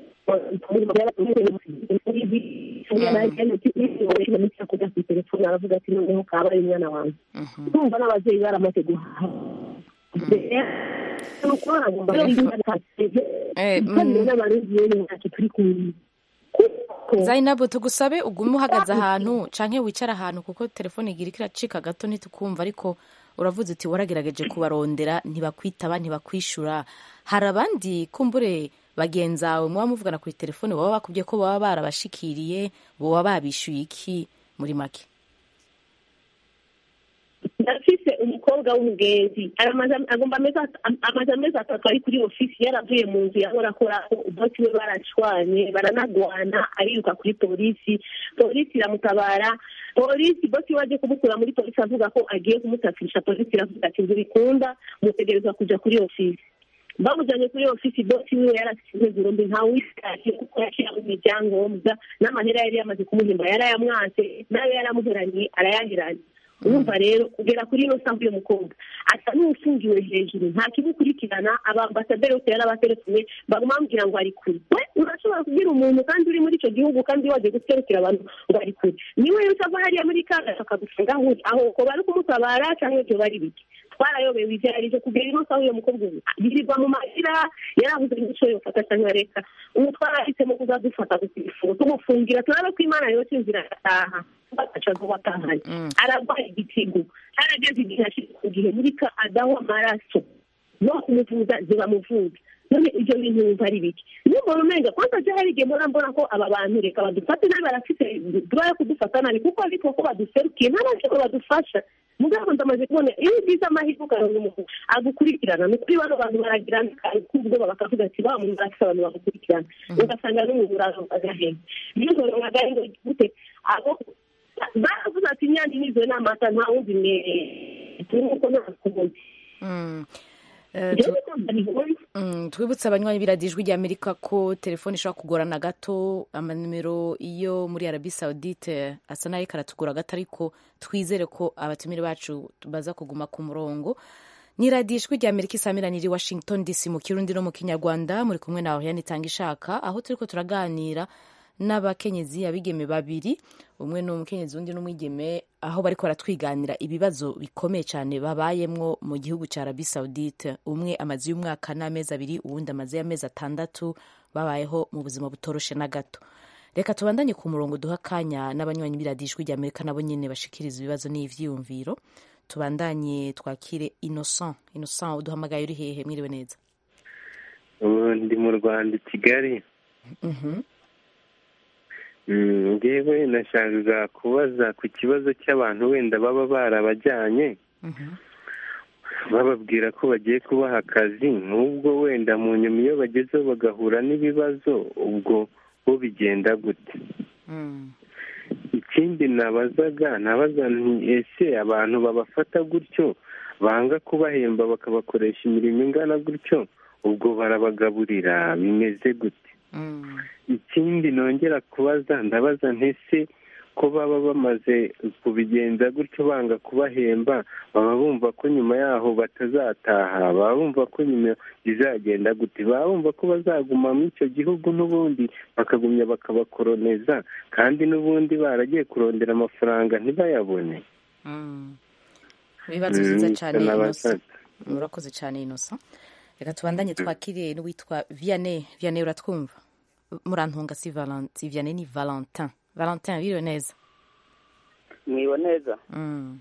kujya ku telefone aravuga ati noneho kabaye umwana wanjye ndumva n'ababyeyi baramaze guhaha kandi n'abarundi rero ntacyo turi kumwe zainabu tugusabe ugume uhagaze ahantu canke wicara ahantu kuko telefone igira iracika gato ntitukumva ariko uravuze uti waragerageje kubarondera ntibakwitaba ntibakwishura hari abandi kumbure bagenzawe muba muvugana kuri telefone baba bakubwiye ko baba barabashikiriye boba babishyuye iki muri make ndafise umukobwa w'umugenzi aramaze- agomba amezi at- am- amaze amezi atatu ari kuri ofisi yaravuye mu nzu yahora akorako bosi we barashwanye baranagwana ariruka kuri polisi polisi iramutabara polisi bosi we aje kumukura muri polisi avuga ko agiye kumutafirisha polisi iravuga ati nzibikunda mutegerezwa kuja kuri ofisi bamujyanye kuri ofisi bosi wiwe yarasize burundu ntawitashye kuko yashyiramo ibyangombwa n'amahera yari yamaze kumuhimba yarayamwase nayo yaramuheranye arayahiranye urumva rero kugera kuri ino saha uyu mukobwa asa n'ufungiwe hejuru nta kimukurikirana abambasaderi bose yarabaterefone baguma bamubwira ngo ari kure we urashobora kubwira umuntu kandi uri muri icyo gihugu kandi waje guserukira abantu ngo ari kure niwe yose ava hariya muri kaga akagufunga aho uri aho ko bari kumutabara cyangwa ibyo bari bike twarayobewe ibyo ari byo kugera ino saha uyu mukobwa ubu yirirwa mu mahira yarabuze n'icyo yofata cyangwa reka ubu twarahisemo kuzadufata ku telefone tumufungira turabe ko imana yose inzira agataha bagaca vuba atahanye ararwaye igitigu harageze igihe ashyize ku gihe muri ka adaho amaraso no kumuvuza zibamuvuza none ibyo bintu wumva ari biki n'umuntu umenga kwanza je hari igihe mbona mbona ko aba bantu reka badufate nabi barafite duba yo kudufata nabi kuko ariko ko baduserukiye ntabashe ko badufasha mugabo ndamaze kubona iyo ugize amahirwe ukaronka umuntu agukurikirana ni ukuri bano bantu baragira kubwoba bakavuga ati ba muntu barafite abantu bagukurikirana ugasanga n'umuntu uraronka agahenge iyo uzoronka agahenge gute abo baravuze ati inyange nizwe n'amata nta wundi mwereye nuko nta kubundi Mm. Eh, tu- Mm, twibutse abanywanyi biradijwi rya amerika ko telefone ishobora kugorana gato amanimero iyo muri arabi saudite asa nayo karatugora gato ariko twizere ko abatumire bacu baza kuguma ku murongo ni radiyo ijwi rya amerika isamiraniye i washington dc mu kirundi no mu kinyarwanda muri kumwe nawe yanitanga ishaka aho turi ko turaganira n'abakenyezi abigeme babiri umwe ni umukenyezi undi n'umwigeme aho bariko baratwiganira ibibazo bikomeye cyane babayemwo mu gihugu cya arabi saudite umwe amaze y'umwaka n'amezi abiri uwundi amaze y'amezi atandatu babayeho mu buzima butoroshe na gato reka tubandanye ku murongo duha akanya n'abanywanyi b'iradijwi rya amerika nabo nyine bashikiriza ibibazo n'ivyiyumviro tubandanye twakire innocent innocent uduhamagaye uri hehe mwiriwe neza ubu ndi mu rwanda i kigali Mhm. Mm, ngewe nashakaga kubaza ku kibazo cy'abantu wenda baba barabajyanye bababwira ko bagiye kubaha akazi n'ubwo wenda mu nyuma iyo bagezeho bagahura n'ibibazo ubwo bo bigenda gute ikindi nabazaga nabaza nti ese abantu babafata gutyo banga kubahemba bakabakoresha imirimo ingana gutyo ubwo barabagaburira bimeze gute ikindi nongera kubaza ndabaza ntese ko baba bamaze kubigenza gutyo banga kubahemba baba bumva ko nyuma yaho batazataha baba bumva ko nyuma bizagenda gute baba bumva ko bazaguma muri icyo gihugu n'ubundi bakagumya bakabakoroneza kandi n'ubundi baragiye kurondera amafaranga ntibayabone ibibazo Mm, byiza cyane nabaza- innocent murakoze cyane innocent reka tubandanye twakiriye n'uwitwa vianney vianney uratwumva murantunga si Valen- si vianney ni valentin valentin biriwe neza mwiwe neza Mm,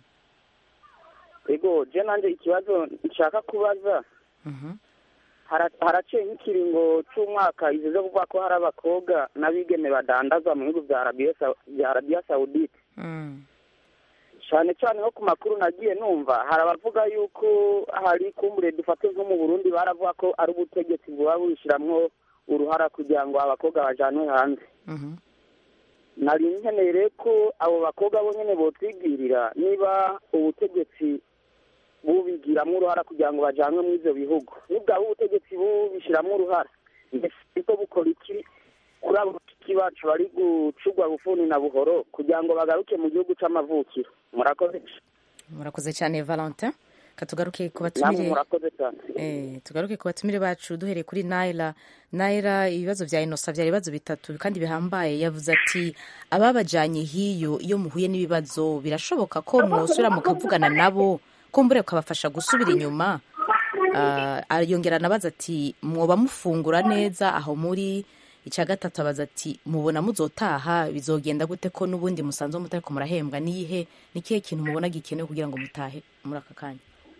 ego je nanje ikibazo nshaka kubaza mhm. hara- haraciye nk'ikiringo c'umwaka ivyo kuvuga ko hari abakobwa n'abigeme badandaza mu bihugu vya Arabia Sa- vya Arabia Saudite Mm, cyane cyane nko ku makuru nagiye numva hari abavuga yuko hari kumbure dufate nko mu burundi baravuga ko ari ubutegetsi buba bushiramwo uruhara kugira ngo abakobwa bajanwe hanze mhm. nari nkeneye rero ko abo bakobwa bo nyene botwigirira niba ubutegetsi bubigiramwo uruhara kugira ngo bajanwe muri ivyo bihugu nibwaba ubutegetsi bubishiramwo uruhara mbese bwo bukora iki kuri abo bashiki bacu bari gucugwa bufuni na buhoro kugira ngo bagaruke mu gihugu c'amavukiro murakoze murakoze cyane valentin katugaruke ku namwe batumire murakoze cyane Eh, tugaruke ku batumire bacu duhereye kuri naira naira ibibazo bya inosa byari ibibazo bitatu kandi bihambaye yavuze ati ababajanye hiyo iyo muhuye n'ibibazo birashoboka ko mwosubira mukavugana nabo kumbure ukabafasha gusubira inyuma Ah, yongera anabaza ati mwoba mufungura neza aho muri icya gatatu abaza ati mubona muzotaha bizogenda gute ko n'ubundi musanzwe mutariko murahembwa niyihe ni kihe kintu mubona gikenewe kugira ngo mutahe muri aka kanya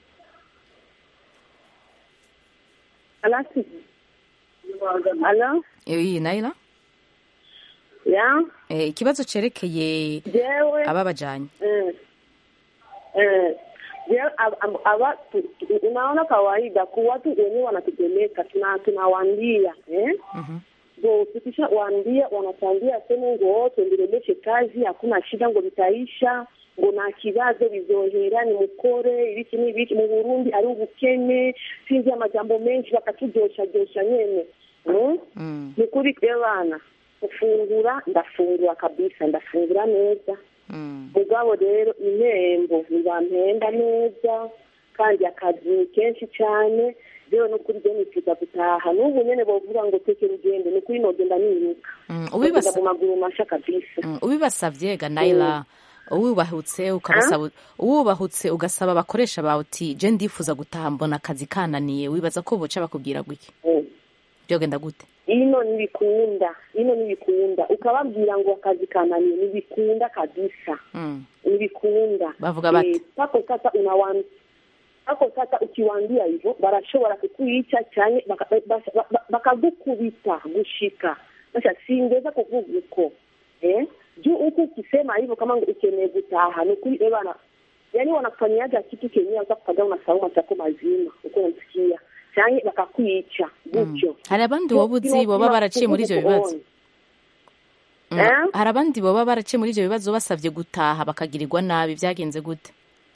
Alasi. Alo? iyi naira Ya? Eh, ikibazo cerekeye Jewe. ababajanye Eh. Eh. Jewe ab- ab- aba tu- tu- unaona kawaida ku watu wenyewe wanatupeleka tuna tunawaambia eh? Ngo tukisha waambia wanatuambia sema ngo tuendeleshe kazi, hakuna shida, ngo bitaisha ngo nta kibazo bizohera ni mukore ibiki n'ibiki mu Burundi ari ubukene sinzi amajambo menshi bakaturyosharyosha nyene mm? ni kuri twe bana gufungura ndafungura kabisa ndafungura neza mugabo rero impembo ntibampemba neza kandi akazi ni kenshi cyane rero no kuri byo nifuza gutaha n'ubu nyene bovuga ngo teke rugendo ni kuri nogenda niruka Mm, Nogenda ubibasa- mu maguru masha kabisa Mm, ubibasavye ga naira uwubahutse ukabasaba uwubahutse ugasaba abakoresha bawe uti je ndifuza gutaha mbona akazi kananiye wibaza ko boca bakubwira gutya byogenda gute ino ntibikunda ino ntibikunda ukababwira ngo akazi kananiye ntibikunda kabisa Mm. ntibikunda Bavuga bati? Eh, pako sasa unawan pako sasa ukiwaambia hivyo barashobora kukuicha cyane baka- baka- baka- bakagukubita gushika sasa singeza kuvuga uko eh juu huku ukisema hivyo kama ukeneye gutaha ni ukuri eh bana yani wanakufanyiaga kitu kenyewe hata kukaga unasahau machako mazima uko unasikia cyane bakakwica gutyo hari abandi woba uzi boba baraciye muri ivyo bibazo Mm, Eh? hari abandi boba baraciye muri ivyo bibazo basavye gutaha bakagirirwa nabi vyagenze gute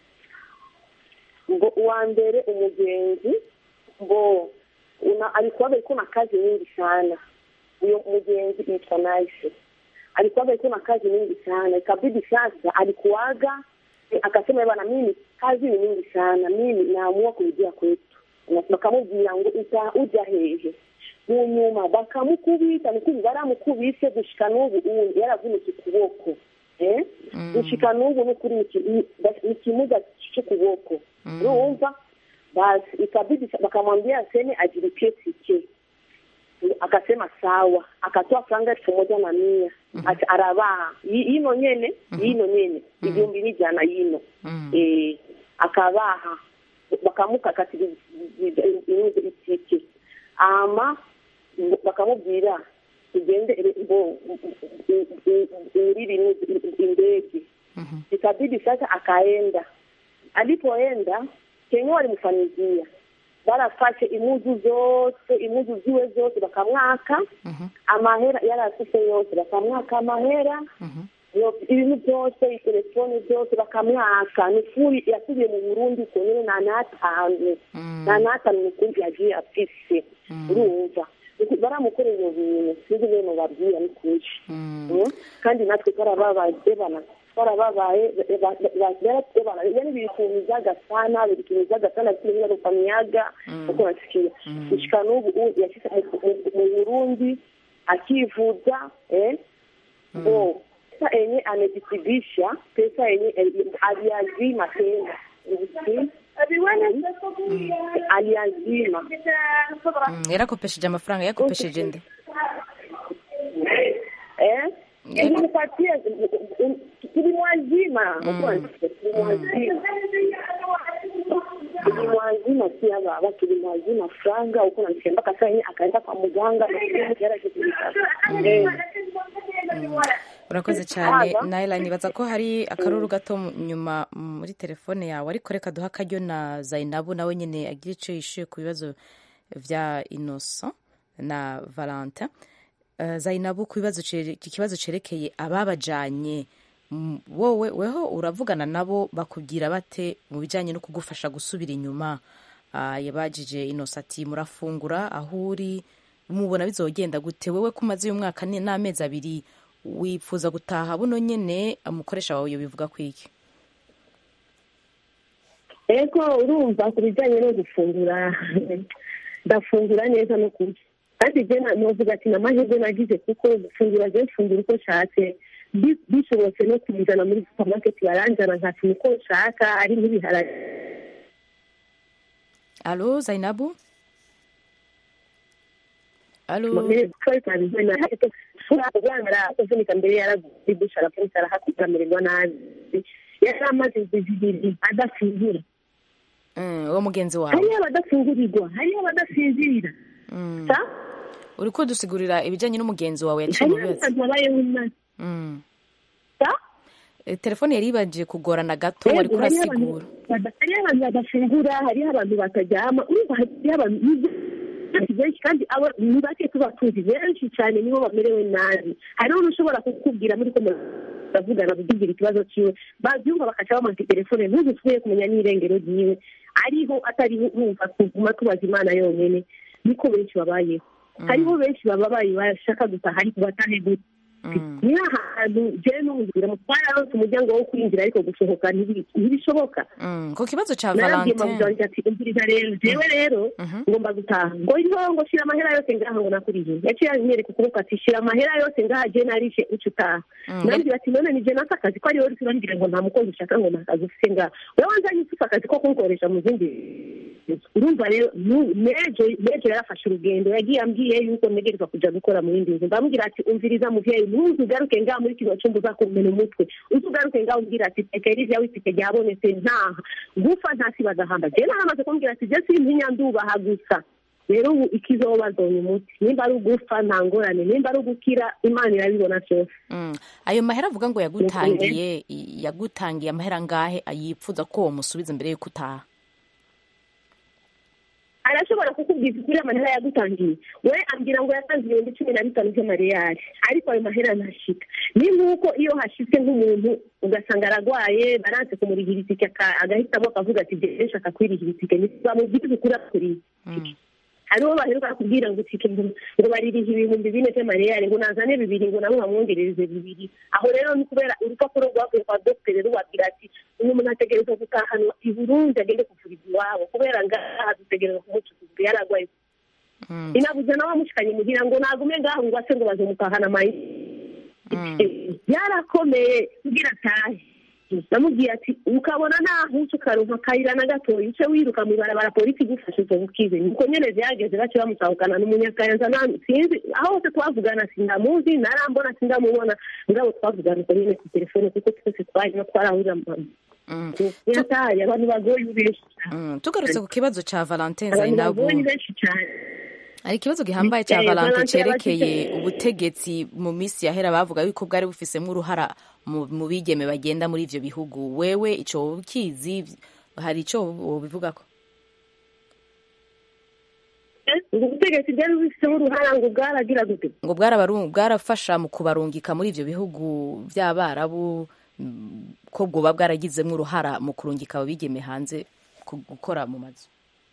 ngo uwa mbere umugenzi ngo una alikuwaga iko na kazi nyingi sana huyo mugenzi yitwa Nice alikuwaga iko na kazi nyingi sana ikabidi sasa alikuwaga eh, akasema bwana mimi kazi ni nyingi sana mimi naamua kurudia kwetu Na bakamubwira ngo uta uja hehe mu nyuma bakamukubita nikubi baramukubise gushika n'ubu ubu yaravunitse ukuboko eh gushika n'ubu n'ukuri ni iki- ni- ni ikimuga c'ukuboko urumva basi ikabidi bakamwambia aseme ajilipie tike akasema sawa akatoa franga elfu moja na mia ati arabaha Yi- yino nyene yino nyene igihumbi n'ijana yino eh akabaha bakamukakatira inuze itike ama bakamubwira tugende ngo uriri indege ikabidi sasa akaenda alipoenda kenye walimfanyizia barafashe imuzu zose imuzu ziwe zose bakamwaka amahera yarafise yose bakamwaka amahera yo- ibintu byose itelefone byose bakamwaka nifuri yasubiye mu burundi uko nyene nta n'atanu nta n'atanu mukumbi yagiye afise urumva Uku- baramukorera ibyo bintu sinzi bene mubabwira ni kuri Mm. kandi natwe twarababaye bana twarababaye yani bilitumizaga sana bilitumizaga sana vitu vingine kufanyaga uko nasikia kushika n'ubu u- yashitse mu- mu- mu burundi akivuza eh bo pesa yenye amejitibisha pesa yenye aliazima tena Mm. aliazima Mm, yarakopesheje amafaranga yakopesheje nde eh ilimpatia tulimwazima tulimwazima tulimwazima pia baba tulimwazima franga huko namsikia mpaka saa yenye akaenda kwa muganga urakoze cyane Haba. naila nibaza ko hari akaruru gato mu- nyuma muri telefone yawe ariko reka duha akaryo na zainabu nawe nyine agira icyo yishuye ku bibazo vya innocent na valentin Eh, zainabu ku bibazo cere- iki kibazo cerekeye ababajanye mm, wowe weho uravugana nabo bakubwira bate mu bijyanye no kugufasha gusubira inyuma Ah, yabajije innocent ati murafungura aho uri mubona bizogenda gute wewe ko umaze uyu mwaka ni- n'amezi abiri wifuza gutaha buno nyene umukoresha wawe bivuga kwiki ego urumva ku bijyanye no gufungura ndafungura neza no kurya kandi je na- novuga ati namahirwe nagize kuko gufungura je mfungura uko nshatse Bi- bishobotse no kumuzana muri supermarket baranjana nkatuma uko nshaka ari nk'ibiharage alo zainabu alo kuvunika mbere yarazidusha aravunika arahakugira amererwa nabi yari amaze indwi zibiri adafungura Mm, uwo mugenzi wawe hariyo abadafungurirwa hariyo abadasinzira Mm. sa uri kudusigurira ibijyanye n'umugenzi wawe yaciye mu hariyo bibazo abantu babayeho nabi Mm. sa Eh, telefone yari ibanje kugorana gato wari Yego, hariyo abantu kurasigura bada- hariyo abantu badafungura hariho abantu bataryama urumva hariyo abantu ni benshi kandi abo ni bake tuba tuzi benshi cyane nibo bamerewe nabi hariho n'ushobora kukubwira muri ko muravugana kukubwira ikibazo cyiwe babyumva bakaca bamanika telefone ntuzusuye kumenya n'irengero ryiwe ariho atari wumva kuguma tubaza imana yonyine niko benshi babayeho hariho benshi bababaye bashaka gutaha ariko batahe gute ni ahantu jewe n'umubwira twararonse umuryango wo kwinjira ariko gusohoka ntibi- ntibishoboka Mm, ku kibazo ca narabwiye valentin mabuzanjye ati umviriza rero jewe rero ngomba gutaha ngo iriho ngo shira amahera yose ngaha ngo nakuriye yaciye anyereka ukuboko ati shira amahera yose ngaha je narishe uca utaha Mm. nambwira ati none nije nasa akazi ko ari wowe uriko urambwira ngo nta mukozi ushaka ngo nta kazi ufise ngaha wewe wanzanye ufise akazi ko kunkoresha mu zindi urumva rero nu- nejo nejo yarafashe urugendo yagiye ambwiye yuko ntegerezwa kuja gukora mu yindi nzu ndamubwira ati umviriza muvyeyi ntuzi ugaruke ngaha muri kino cumba uzakumena umutwe uzi ugaruke ngaha umbwira ati tekeri rya witike ryabonetse ntaha gufa ntasi bagahamba je naramaze kumbwira ati je simpinya ndubaha gusa rero ubu ikizoba zonye umuti nimba ari ugufa nta ngorane nimba ari ugukira imana irabibona vyose Mm. ayo mahera avuga ngo yagutangiye i- yagutangiye amahera ngahe yipfuza ko womusubiza mbere yuko utaha arashobora kukubwiza ukuri amahera yagutangiye we ambwira ngo yatanze ibihumbi cumi na bitanu by'amareyali ariko ayo mahera ntashika ni nk'uko iyo hashitse nk'umuntu ugasanga aragwaye baranse kumurihira itike aka- agahitamo akavuga ati jewe nshaka kwirihira itike bamubwiriza ukuri akuriye hariho baheruka kubwira ngo itike ngo ngo baririha ibihumbi bine by'amareyali ngo nazane bibiri ngo nabo bamwongerereze bibiri aho rero ni kubera urupapuro rwavuye kwa dogiteri rubabwira ati uyu muntu ategerezwa gutahanwa i burundi agende kuvurirwa iwabo kubera ngaha dutegereza kumucukuza yaragwaye inabuze nawe amushikanye mugira ngo nagume ngaho ngo ase ngo bazomutahana mayi byarakomeye kugira atahe namubwiye ati ukabona naho uca ukaronka akayira na gatoya uce wiruka mu ibarabara polisi igufashe uzo bukize nuko nyene vyageze bace bamusahukana n'umunyakayanza nami sinzi aho hose twavugana sindamuzi narambona sindamubona ngabo twavugana uko nyene ku telefone kuko twese twarimo twarahurira yataye abantu bagoye benshi tugarutse ku kibazo ca valentin abantu zainabu bagoye benshi cane hari ikibazo gihambaye cya Eh, valentin Valentin cerekeye abafite- ubutegetsi mu minsi yahera bavuga yuko bwari bufisemwo uruhara mu mu bigeme bagenda muri ivyo bihugu wewe ico woba ukizi hari ico wobivugako ubwo butegetsi bwari bufisemo uruhara ngo bwaragira gute ngo bwarabaru- bwarafasha mu kubarungika muri ivyo bihugu vy'abarabu mm, ko bwoba bwaragizemwo uruhara mu kurungika abo bigeme hanze ku- gukora mu mazu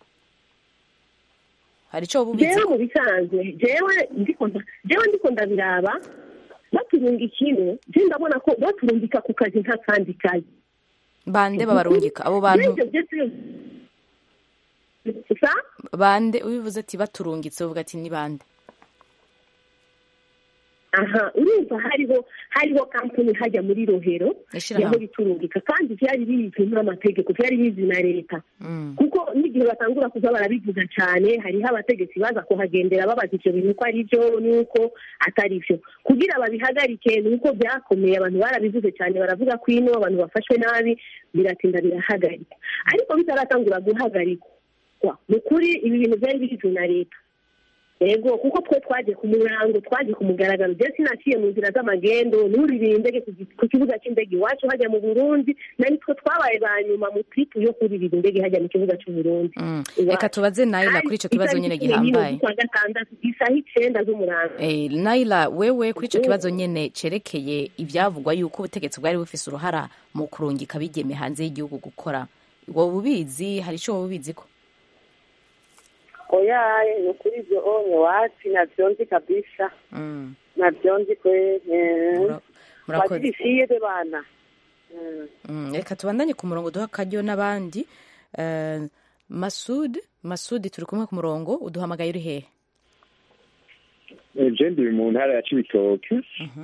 hari ico woba ubizi jewe mu bisanzwe jewe ndiko nda- jewe ndiko ndabiraba baturunga ikintu je ndabona ko baturungika ku kazi nta kandi kazi bande babarungika abo bantu N'ivyo vyose sa bande ubivuze ati baturungitse uvuga ati ni bande aha urumva hariho hariho kampani hajya muri rohero Ishirahamwe. yaho biturungika kandi vyari bizwi n'amategeko vyari bizwi na leta kuko n'igihe batangura kuza barabivuga cyane hariho abategetsi baza kuhagendera babaza ivyo bintu ko ari byo n'uko atari byo kugira babihagarike ni uko byakomeye abantu barabivuze cyane baravuga ko ino abantu bafashwe nabi biratinda birahagarika ariko bitaratangura guhagarikwa ni ukuri ibi bintu byari bizwi na leta yego kuko twe twagiye ku murango twagiye ku mugaragaro je sinaciye mu nzira z'amagendo nuririye indege ku gi- ku kibuga cy'indege iwacu hajya mu burundi na nitwe twabaye ba nyuma mu tripu yo kuririra indege hajya mu kibuga cy'uburundi reka tubaze naila kuri ico kibazo nyene gihambaye kwa gatandatu isaha icenda z'umurango Eh, naila wewe kuri ico kibazo nyene cerekeye ivyavugwa yuko ubutegetsi bwari bufise uruhara mu kurungika bigeme hanze y'igihugu gukora wowe ubizi hari ico wowe ubiziko oya ni ukuri ibyo onye wapi navyo nzi kabisa Mm. navyo nzi kwe murakoze. wazibishiye de bana Mm. Mm, reka tubandanye ku murongo duha akaryo n'abandi Eh, masud masudi turi kumwe ku murongo uduhamagaye uri hehe je ndi mu ntara ya cibitoke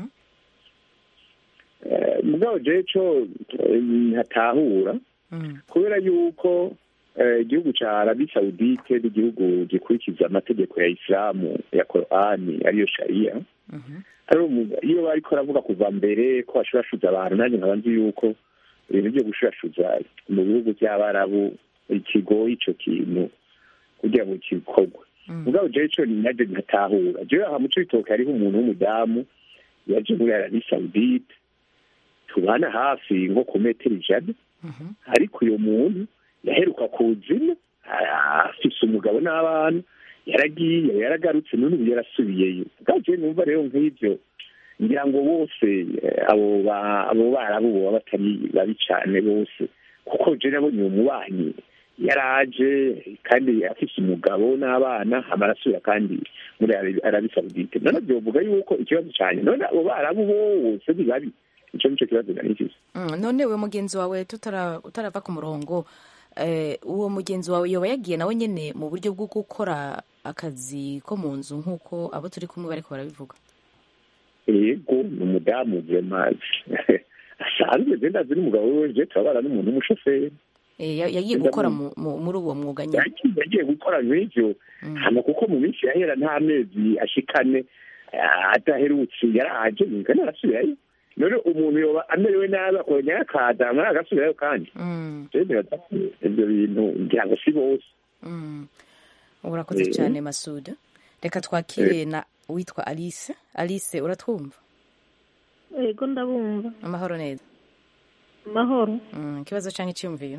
Eh, mugabo je co eh, ntatahura kubera yuko eh, igihugu ca arabi saudite n'igihugu gikurikiza amategeko ya isilamu ya korani ariyo shariya ari umu- iyo bariko aravuga kuva mbere ko bashurashuza abantu nanjye nkaba nzi yuko ibintu byo gushurashuza mu bihugu by'abarabu ikigoye ico kintu kugira ngo gikorwe mugabo jewe ico naje ntatahura jewe aha mu cibitoke hariho umuntu w'umudamu yaje muri arabi saudite tubana hafi nko ku metero ijana ariko uyo muntu yaheruka kuzina a- afise umugabo n'abana yaragiye yaragarutse none ubu yarasubiyeyo bwa jewe numva rero nk'ivyo ngira ngo bose eh, abo ba- abo barabu boba batari babi cane bose kuko je nabonye uwo mubanyi yaraje kandi afise umugabo n'abana hama arasubira kandi muri Arabi- arabi saudite none vyovuga yuko ikibazo cane none abo barabu bose ni babi ico nico kibazo nari mfise Mm, none we mugenzi wawe tutara- utarava ku murongo eh, uwo mugenzi wawe yoba yagiye nawe nyene mu buryo bwo gukora akazi ko mu nzu nk'uko abo turi kumwe bariko barabivuga yego ni umudamu vema asanzwe je ndazi n'umugabo wiwe je turabana n'umuntu w'umushoferi Eh, ya- yagiye gukora mu- mu- muri uwo mwuga nyene yagiye yagiye gukora nk'ivyo hama kuko mu minsi yahera nta mezi ashikane ah, adaherutse yaraje kandi arasubirayo none umuntu yoba amerewe nabi akongera akaza hama agasubirayo kandi Mm, je nibaza ko ivyo bintu ngira ngo si bose mm. urakoze Eh. cyane masuda reka twakire na witwa alice alice uratwumva yego ndabumva amahoro neza amahoro Mm, ikibazo canke iciyumviro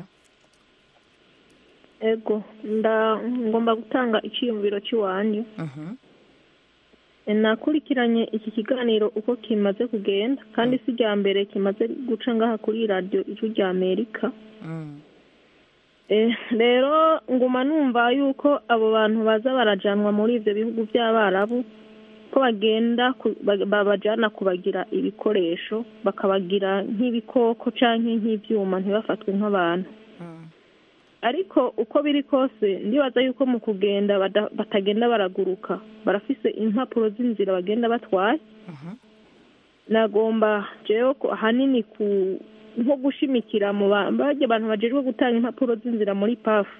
ego nda ngomba gutanga icyiyumviro cy'iwanyu Mhm. nakurikiranye iki kiganiro uko kimaze kugenda kandi si irya mbere kimaze guca ngaha kuri radiyo ijwi rya amerika Mm. Eh, rero nguma numva yuko abo bantu baza barajanwa muri ivyo bihugu by'abarabu ko bagenda ku- ba- babajana kubagira ibikoresho bakabagira nk'ibikoko canke nk'ivyuma ntibafatwe nk'abantu ariko uko biri kose ndibaza yuko mu kugenda bada- batagenda baraguruka barafise impapuro z'inzira bagenda batwaye nagomba jewe ko ahanini ku nko gushimikira mu ba- barya abantu bajejwe gutanga impapuro z'inzira muri pafu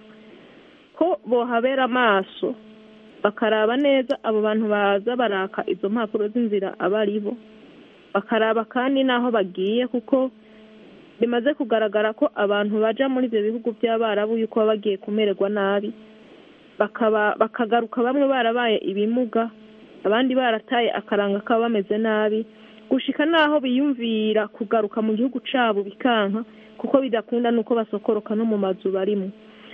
ko bohabera amaso bakaraba neza abo bantu baza baraka izo mpapuro z'inzira aba ari bo bakaraba kandi n'aho bagiye kuko bimaze kugaragara ko abantu baja muri ibyo bihugu by'abarabu yuko baba bagiye kumererwa nabi bakaba bakagaruka bamwe barabaye ibimuga abandi barataye akaranga kaba bameze nabi gushika n'aho biyumvira kugaruka mu gihugu cabo bikanka kuko bidakunda n'uko basokoroka no mu mazu barimo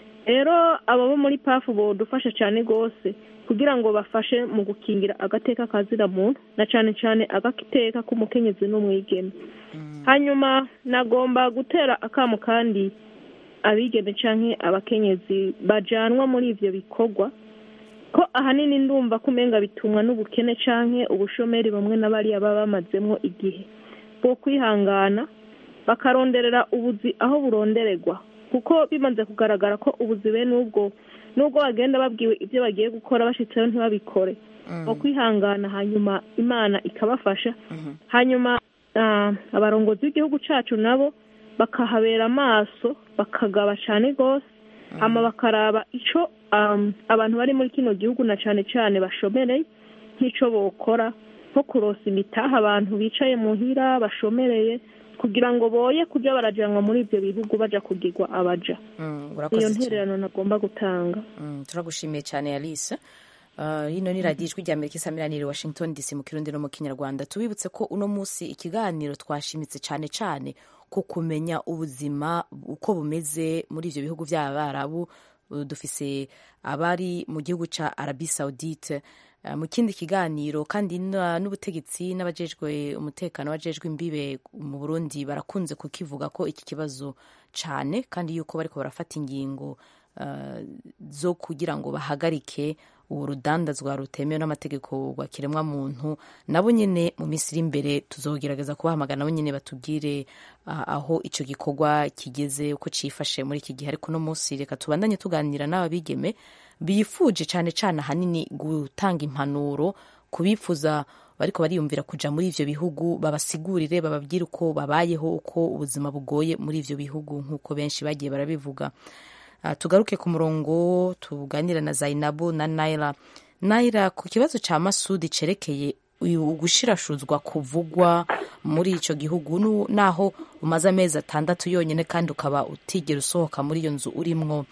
rero abo bo muri pafu bodufasha cyane rwose kugira ngo bafashe mu gukingira agateka kazira muntu na cyane cyane agateka k'umukenyezi n'umwigeme hanyuma nagomba gutera akamu kandi abigeme canke abakenyezi bajanwa muri ivyo bikorwa ko ahanini ndumva ko umenga bitumwa n'ubukene canke ubushomeri bamwe na bariya baba bamazemwo igihe bwo kwihangana bakaronderera ubuzi aho burondererwa kuko bimaze kugaragara ko ubuzi bene ubwo nubwo bagenda babwiwe ibyo bagiye gukora bashitseho ntibabikore mu kwihangana hanyuma imana ikabafasha hanyuma ah, abarongozi b'igihugu cacu nabo bakahabera amaso bakagaba cane rwose hama bakaraba ico um, abantu bari muri kino gihugu na cane cane bashomereye nk'ico bokora nko kurosa imitaha abantu bicaye muhira bashomereye kugira ngo boye kuja barajanwa muri ivyo bihugu baja kugirwa abaja Mm, iyo urakoze cyane. ntererano nagomba gutanga Mm, turagushimiye cyane alice Uh, hino ni radiyo ijwi rya amerika isamiraniye washington dc mu kirundi no mu kinyarwanda tubibutse ko uno munsi ikiganiro twashimitse cyane cyane ku kumenya ubuzima uko bumeze muri ivyo bihugu by'abarabu Uh, dufise abari mu gihugu ca arabi saudite Uh, mu kindi kiganiro kandi na- n'ubutegetsi n'abajejwe umutekano wajejwe imbibe mu burundi barakunze kukivuga ko iki kibazo cyane kandi yuko bariko barafata ingingo uh, zo kugira ngo bahagarike uwo rudandazwa rutemewe n'amategeko rwa kiremwa muntu nabo nyine mu minsi iri imbere tuzogerageza kubahamagara nabo nyine batubwire uh, aho ico gikorwa kigeze uko cifashe muri iki gihe ariko no munsi reka tubandanye tuganira n'aba bigeme bifuje cyane cyane ahanini gutanga impanuro ku bifuza bariko bariyumvira kuja muri ivyo bihugu babasigurire bababwire uko babayeho uko ubuzima bugoye muri ivyo bihugu nk'uko benshi bagiye barabivuga Uh, tugaruke ku murongo tuganira na zainabu na naira naira ku kibazo ca masudi cerekeye uyu gushirashuzwa kuvugwa muri ico gihugu nu- naho umaze amezi atandatu yonyine kandi ukaba utigera usohoka muri iyo nzu urimwo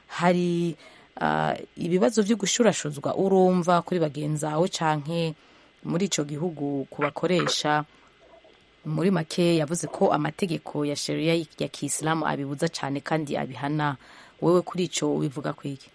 hari uh, ibibazo vyo gushurashuzwa urumva kuri bagenzi bawe canke muri ico gihugu ku bakoresha muri make yavuze ko amategeko ya sheria ya kiislamu abibuza cyane kandi abihana wewe kuri ico ubivuga kwiki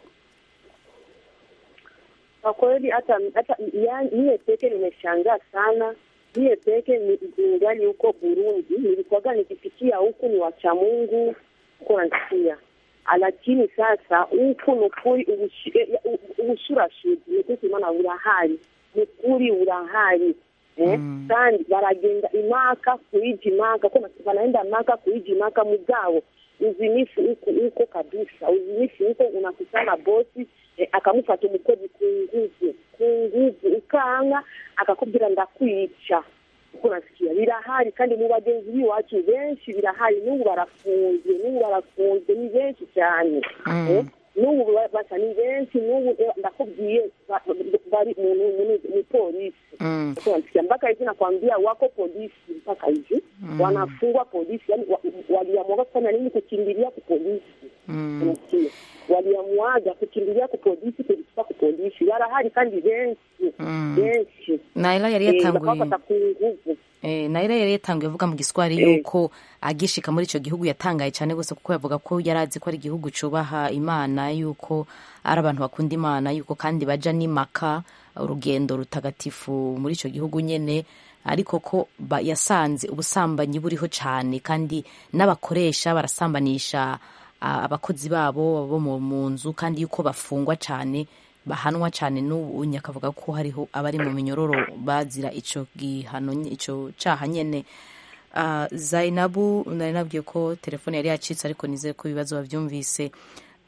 Kwa kweli hata hata ya- niye peke nimeshangaa sana. Niye peke ni- ningali huko Burundi, nilikuwaga nikifikia huku ni wacha Mungu huko nasikia, lakini sasa huku nukuri ubushi- eh, u- ubushurashuzi nukuri imana burahari nukuri burahari eh? kandi baragenda imaka kuiji imaka ko wanaenda maka kuiji imaka mugabo uzinifu huko huko kabisa uzinifu huko unakutana bosi eh, akamufata umukozi ku nguvu ku nguvu ukanga akakubwira ndakwica uko nasikia birahari kandi mu bagenzi b'iwacu benshi birahari n'ubu barafunze n'ubu barafunze ni benshi cyane eh? n'ubu ba- basa ni benshi n'ubu eh, ndakubwiye ba- bari mu- mu- mu- mu polisi Mm. Uko nasikia mpaka hivi nakwambia wako polisi mpaka hivi Mm. wanafungwa polisi yani wa- waliamua kufanya nini kukimbilia ku polisi Mm. unasikia waliamuaga kukimbilia ku polisi kulipa ku polisi barahari kandi benshi Mm. benshi naira yari Eh, yatanguye bakabafata ku nguvu Eh, naira yari yatanguye avuga mu giswahili yuko agishika muri ico gihugu yatangaye cyane gose kuko yavuga ko yari azi ko ari igihugu cubaha imana yuko ari abantu bakunda imana yuko kandi baja n'imaka urugendo rutagatifu muri ico gihugu nyene ariko ko ba- yasanze ubusambanyi buriho cyane kandi n'abakoresha barasambanisha ah, abakozi babo bo mu mu nzu kandi yuko bafungwa cyane bahanwa cyane n'ubu nyakavuga ko hariho abari mu minyororo bazira ico gihano nye- ico caha nyene uh, zainabu nari nabwiye ko telefone yari yacitse ariko nizeye ko ibibazo bavyumvise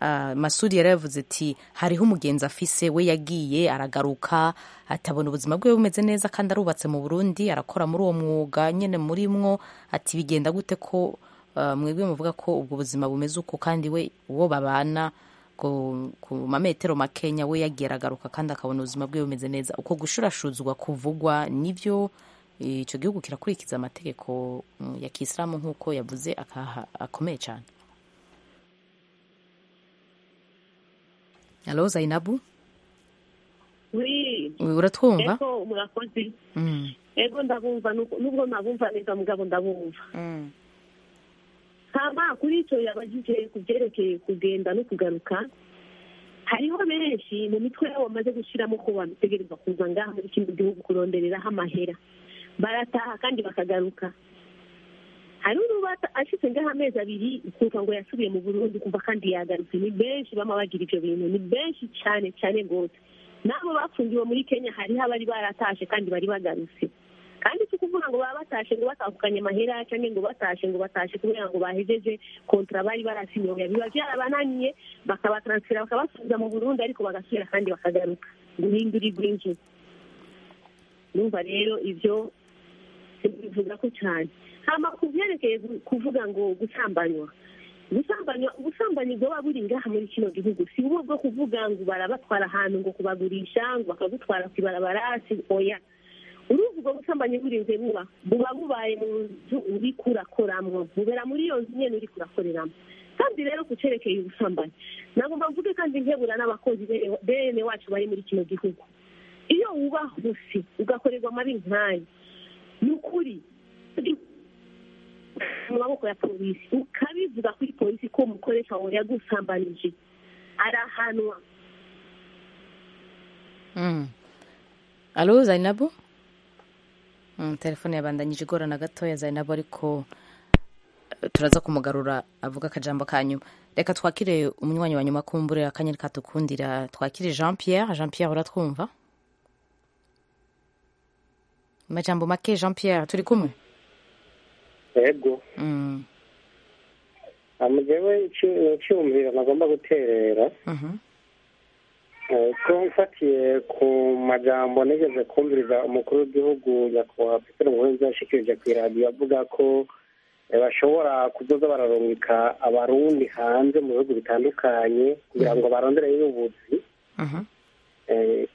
uh, masudi yari yavuze ati hariho umugenzi afise we yagiye aragaruka atabona ubuzima bwe bumeze neza kandi arubatse mu burundi arakora muri uwo mwuga nyine muri mwo ati bigenda gute ko uh, mwebwe muvuga ko ubwo buzima bumeze uko kandi we uwo babana ku, ku mametero makenya we yagiye aragaruka kandi akabona ubuzima bwe bumeze neza uko gushurashuzwa kuvugwa nivyo icyo gihugu kirakurikiza amategeko mm, ya kisilamu nk'uko yavuze akaha akomeye cyane halo zainabu wi uratwumva ego murakoze Mm. ego ndabumva nuko- nubwo nabumva neza mugabo ndabumva hama kuri icyo yabajije ku byerekeye kugenda no kugaruka hariho benshi mu mitwe yabo bamaze gushyiramo ko bategereza kuza ngaha muri kino gihugu kurondereraho amahera barataha kandi bakagaruka hari n'uba ashyize ngaho amezi abiri ukumva ngo yasubiye mu burundi kumva kandi yagarutse ni benshi bama bagira ibyo bintu ni benshi cyane cyane rwose n'abo bafungiwe muri kenya hariho abari baratashe kandi bari bagarutse kandi si ukuvuga ngo baba batashe ngo batahukanye amahera cyangwa ngo batashe ngo batashe kubera ngo bahejeje kontra bari barasinyoye biba byarabananiye bakabataransifera bakabasubiza mu burundi ariko bagasubira kandi bakagaruka guhindurirwa inzu numva rero ibyo bivuga ko cyane hama ku byerekeye gu- kuvuga ngo gusambanywa gusambanywa ubusambanyi bwaba buri ngaha muri kino gihugu si ubu bwo kuvuga ngo barabatwara ahantu ngo kubagurisha ngo bakagutwara ku ibarabara si oya uruzi ubwo busambanyi burinze buba buba bubaye mu nzu uriko urakoramwo bubera muri iyo nzu nyene uriko urakoreramo kandi rero ku cerekeye ubusambanyi nagomba mvuge kandi nkebura n'abakozi bene- bene wacu bari muri kino gihugu iyo wubahuse ugakorerwa amabi nk'ayo ni ukuri mu maboko ya polisi ukabivuga kuri polisi ko umukoresha wawe yagusambanije arahanwa Mm. alo zainabu mm, telefone yabandanyije igorana gatoya zainabu ariko eh, turaza kumugarura avuga akajambo ka nyuma reka twakire umunywanyi wa nyuma kumbure akanyeri katukundira twakire jean pierre jean pierre uratwumva amajambo make jean pierre turi kumwe yego mm. amugewe icyumviro nagomba guterera mhm. Eh, ko mfatiye ku majambo nigeze kumviriza umukuru w'igihugu nyakubahwa petero nkurunziza yashikirije ku iradiyo avuga ko eh, bashobora kuzoza bararungika abarundi hanze mu bihugu bitandukanye kugira ngo barondereyo ubuzi Eh,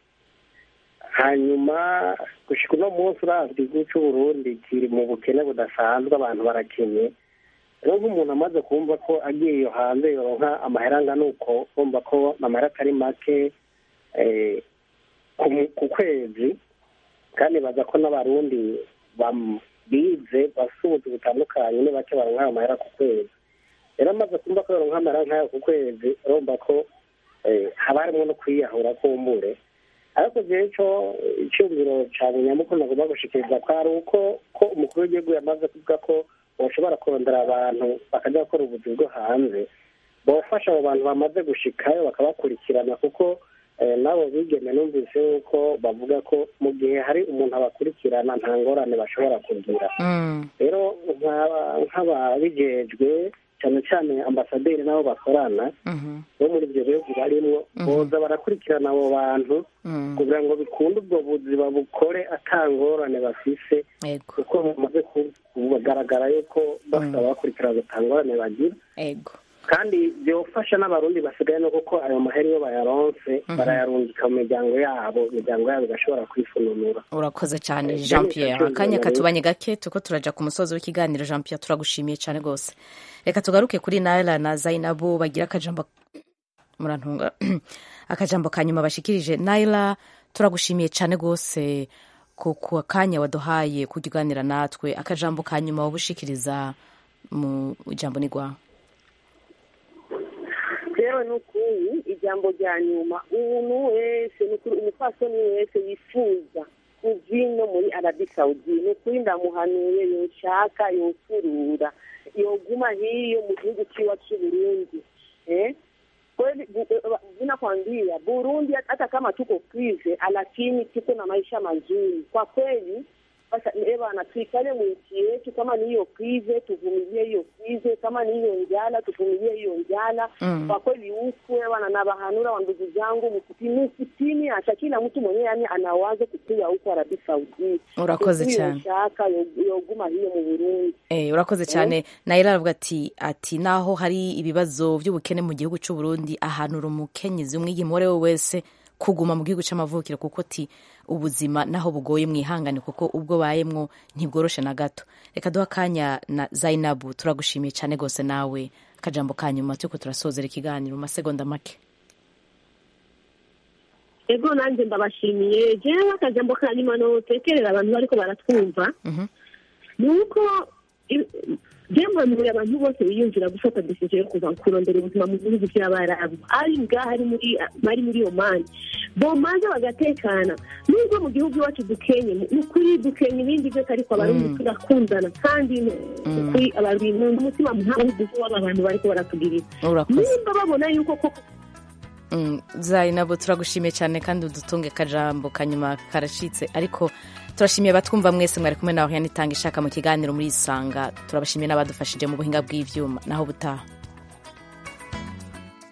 hanyuma gushika uno munsi uravye igihugu c'uburundi kiri mu bukene budasanzwe abantu barakenye rero nk'umuntu amaze kumva ko agiye iyo hanze yoronka amahera angana uko kumva ko amahera atari make eh, ku- ku kwezi kandi baza ko n'abarundi bam- bize bafite ubuzi butandukanye ni bake baronka ayo mahera ku kwezi rero amaze kumva ko yoronka amahera nk'ayo ku kwezi urumva ko eh, haba harimo no kwiyahura kumbure ariko jewe co icyumviro cane nyamukuru nagomba gushikiriza ko ari uko ko umukuru w'igihugu yamaze kuvuga ko bashobora kurondera abantu bakajya gukora ubuzi bwo hanze bofasha abo bantu bamaze gushikayo bakabakurikirana kuko eh, nabo bigeme numvise yuko bavuga ko mu gihe hari umuntu abakurikirana nta ngorane bashobora kugira Mm. rero nk'aba- nk'ababijejwe cyane cyane ambasaderi n'abo bakorana Mhm. bo muri ibyo bihugu barimwo Mhm. boza barakurikirana abo bantu Mm. kugira ngo bikunde ubwo buzi babukore atangorane bafise Ego. kuko bimaze ku- kugaragara yuko bafite ababakurikirana atangorane bagira ego kandi byofasha n'abarundi basigaye no kuko ayo mahera iyo bayaronse Mhm. barayarungika mu miryango yabo imiryango yabo igashobora kwifununura urakoze cyane Eh, jean Jenny pierre Kacyumba akanya Marie. katubanye gake tuko turaja ku musozi w'ikiganiro jean pierre turagushimiye cyane rwose reka tugaruke kuri naila na zainabu bagira akajambo murantunga akajambo ka nyuma bashikirije naila turagushimiye cyane rwose ku ku kanya waduhaye kujya uganira natwe akajambo ka nyuma wabushikiriza mu ijambo ni rwawe rero ni ukuri ijambo rya nyuma umuntu wese ni ukuri umupfasoni wese wifuza kuva ino muri arabi sawudi ni ukuri ndamuhanuye yoshaka yosurura yoguma hiyo mu gihugu ciwa c'uburundi eh? kweli bu- eh, vinakwambia burundi hata kama tuko krize lakini tuko na maisha mazuri kwa kweli Sasa eh bana, tuikale mu nchi yetu, kama ni hiyo krize tuvumilie hiyo krize, kama ni hiyo njala tuvumilie hiyo njala. Mm. Kwa kweli huku eh bana, na bahanura wa ndugu zangu, msipimi msipimi, acha kila mtu mwenyewe yani anawaza kupiga huko Arabi Saudi. Urakoze Kuko iyo cyane. nshaka yo- yoguma hiyo mu Burundi. Eh, urakoze cyane nayira aravuga ati ati naho hari ibibazo by'ubukene mu gihugu cy'u Burundi ahanura umukenyezi umwigeme uwo ari we wese kuguma mu gihugu cy'amavukiro kuko ti ubuzima naho bugoye mwihangane kuko ubwo bayemwo ntibworoshe na gato reka duha akanya na Zainabu turagushimiye cyane rwose nawe akajambo ka nyuma turiko turasozera ikiganiro mu masegonda make ego nanjye ndabashimiye jewe akajambo ka nyuma notekerera abantu bariko baratwumva ni uko byamanuye abantu bose biyumvira gufata decision yo kuva kurondera ubuzima mu bihugu by'abarabu ari ngaho ari muri ari muri omani bomanze bagatekana nubwo mu gihugu iwacu dukenye ni ukuri dukenye ibindi byose ariko abarundi Mm. turakundana kandi ni ukuri abarundi n'umutima muhanguzi w'aba bantu bariko baratugirira urakoze nimba babona yuko koko Mm, Zainabu turagushimiye cyane kandi udutunge akajambo kanyuma karacitse ariko turashimiye abatwumva mwese mwari kumwe nawe yanitanga ishaka mu kiganiro muri isanga turabashimiye n'abadufashije mu buhinga bw'ivyuma naho butaha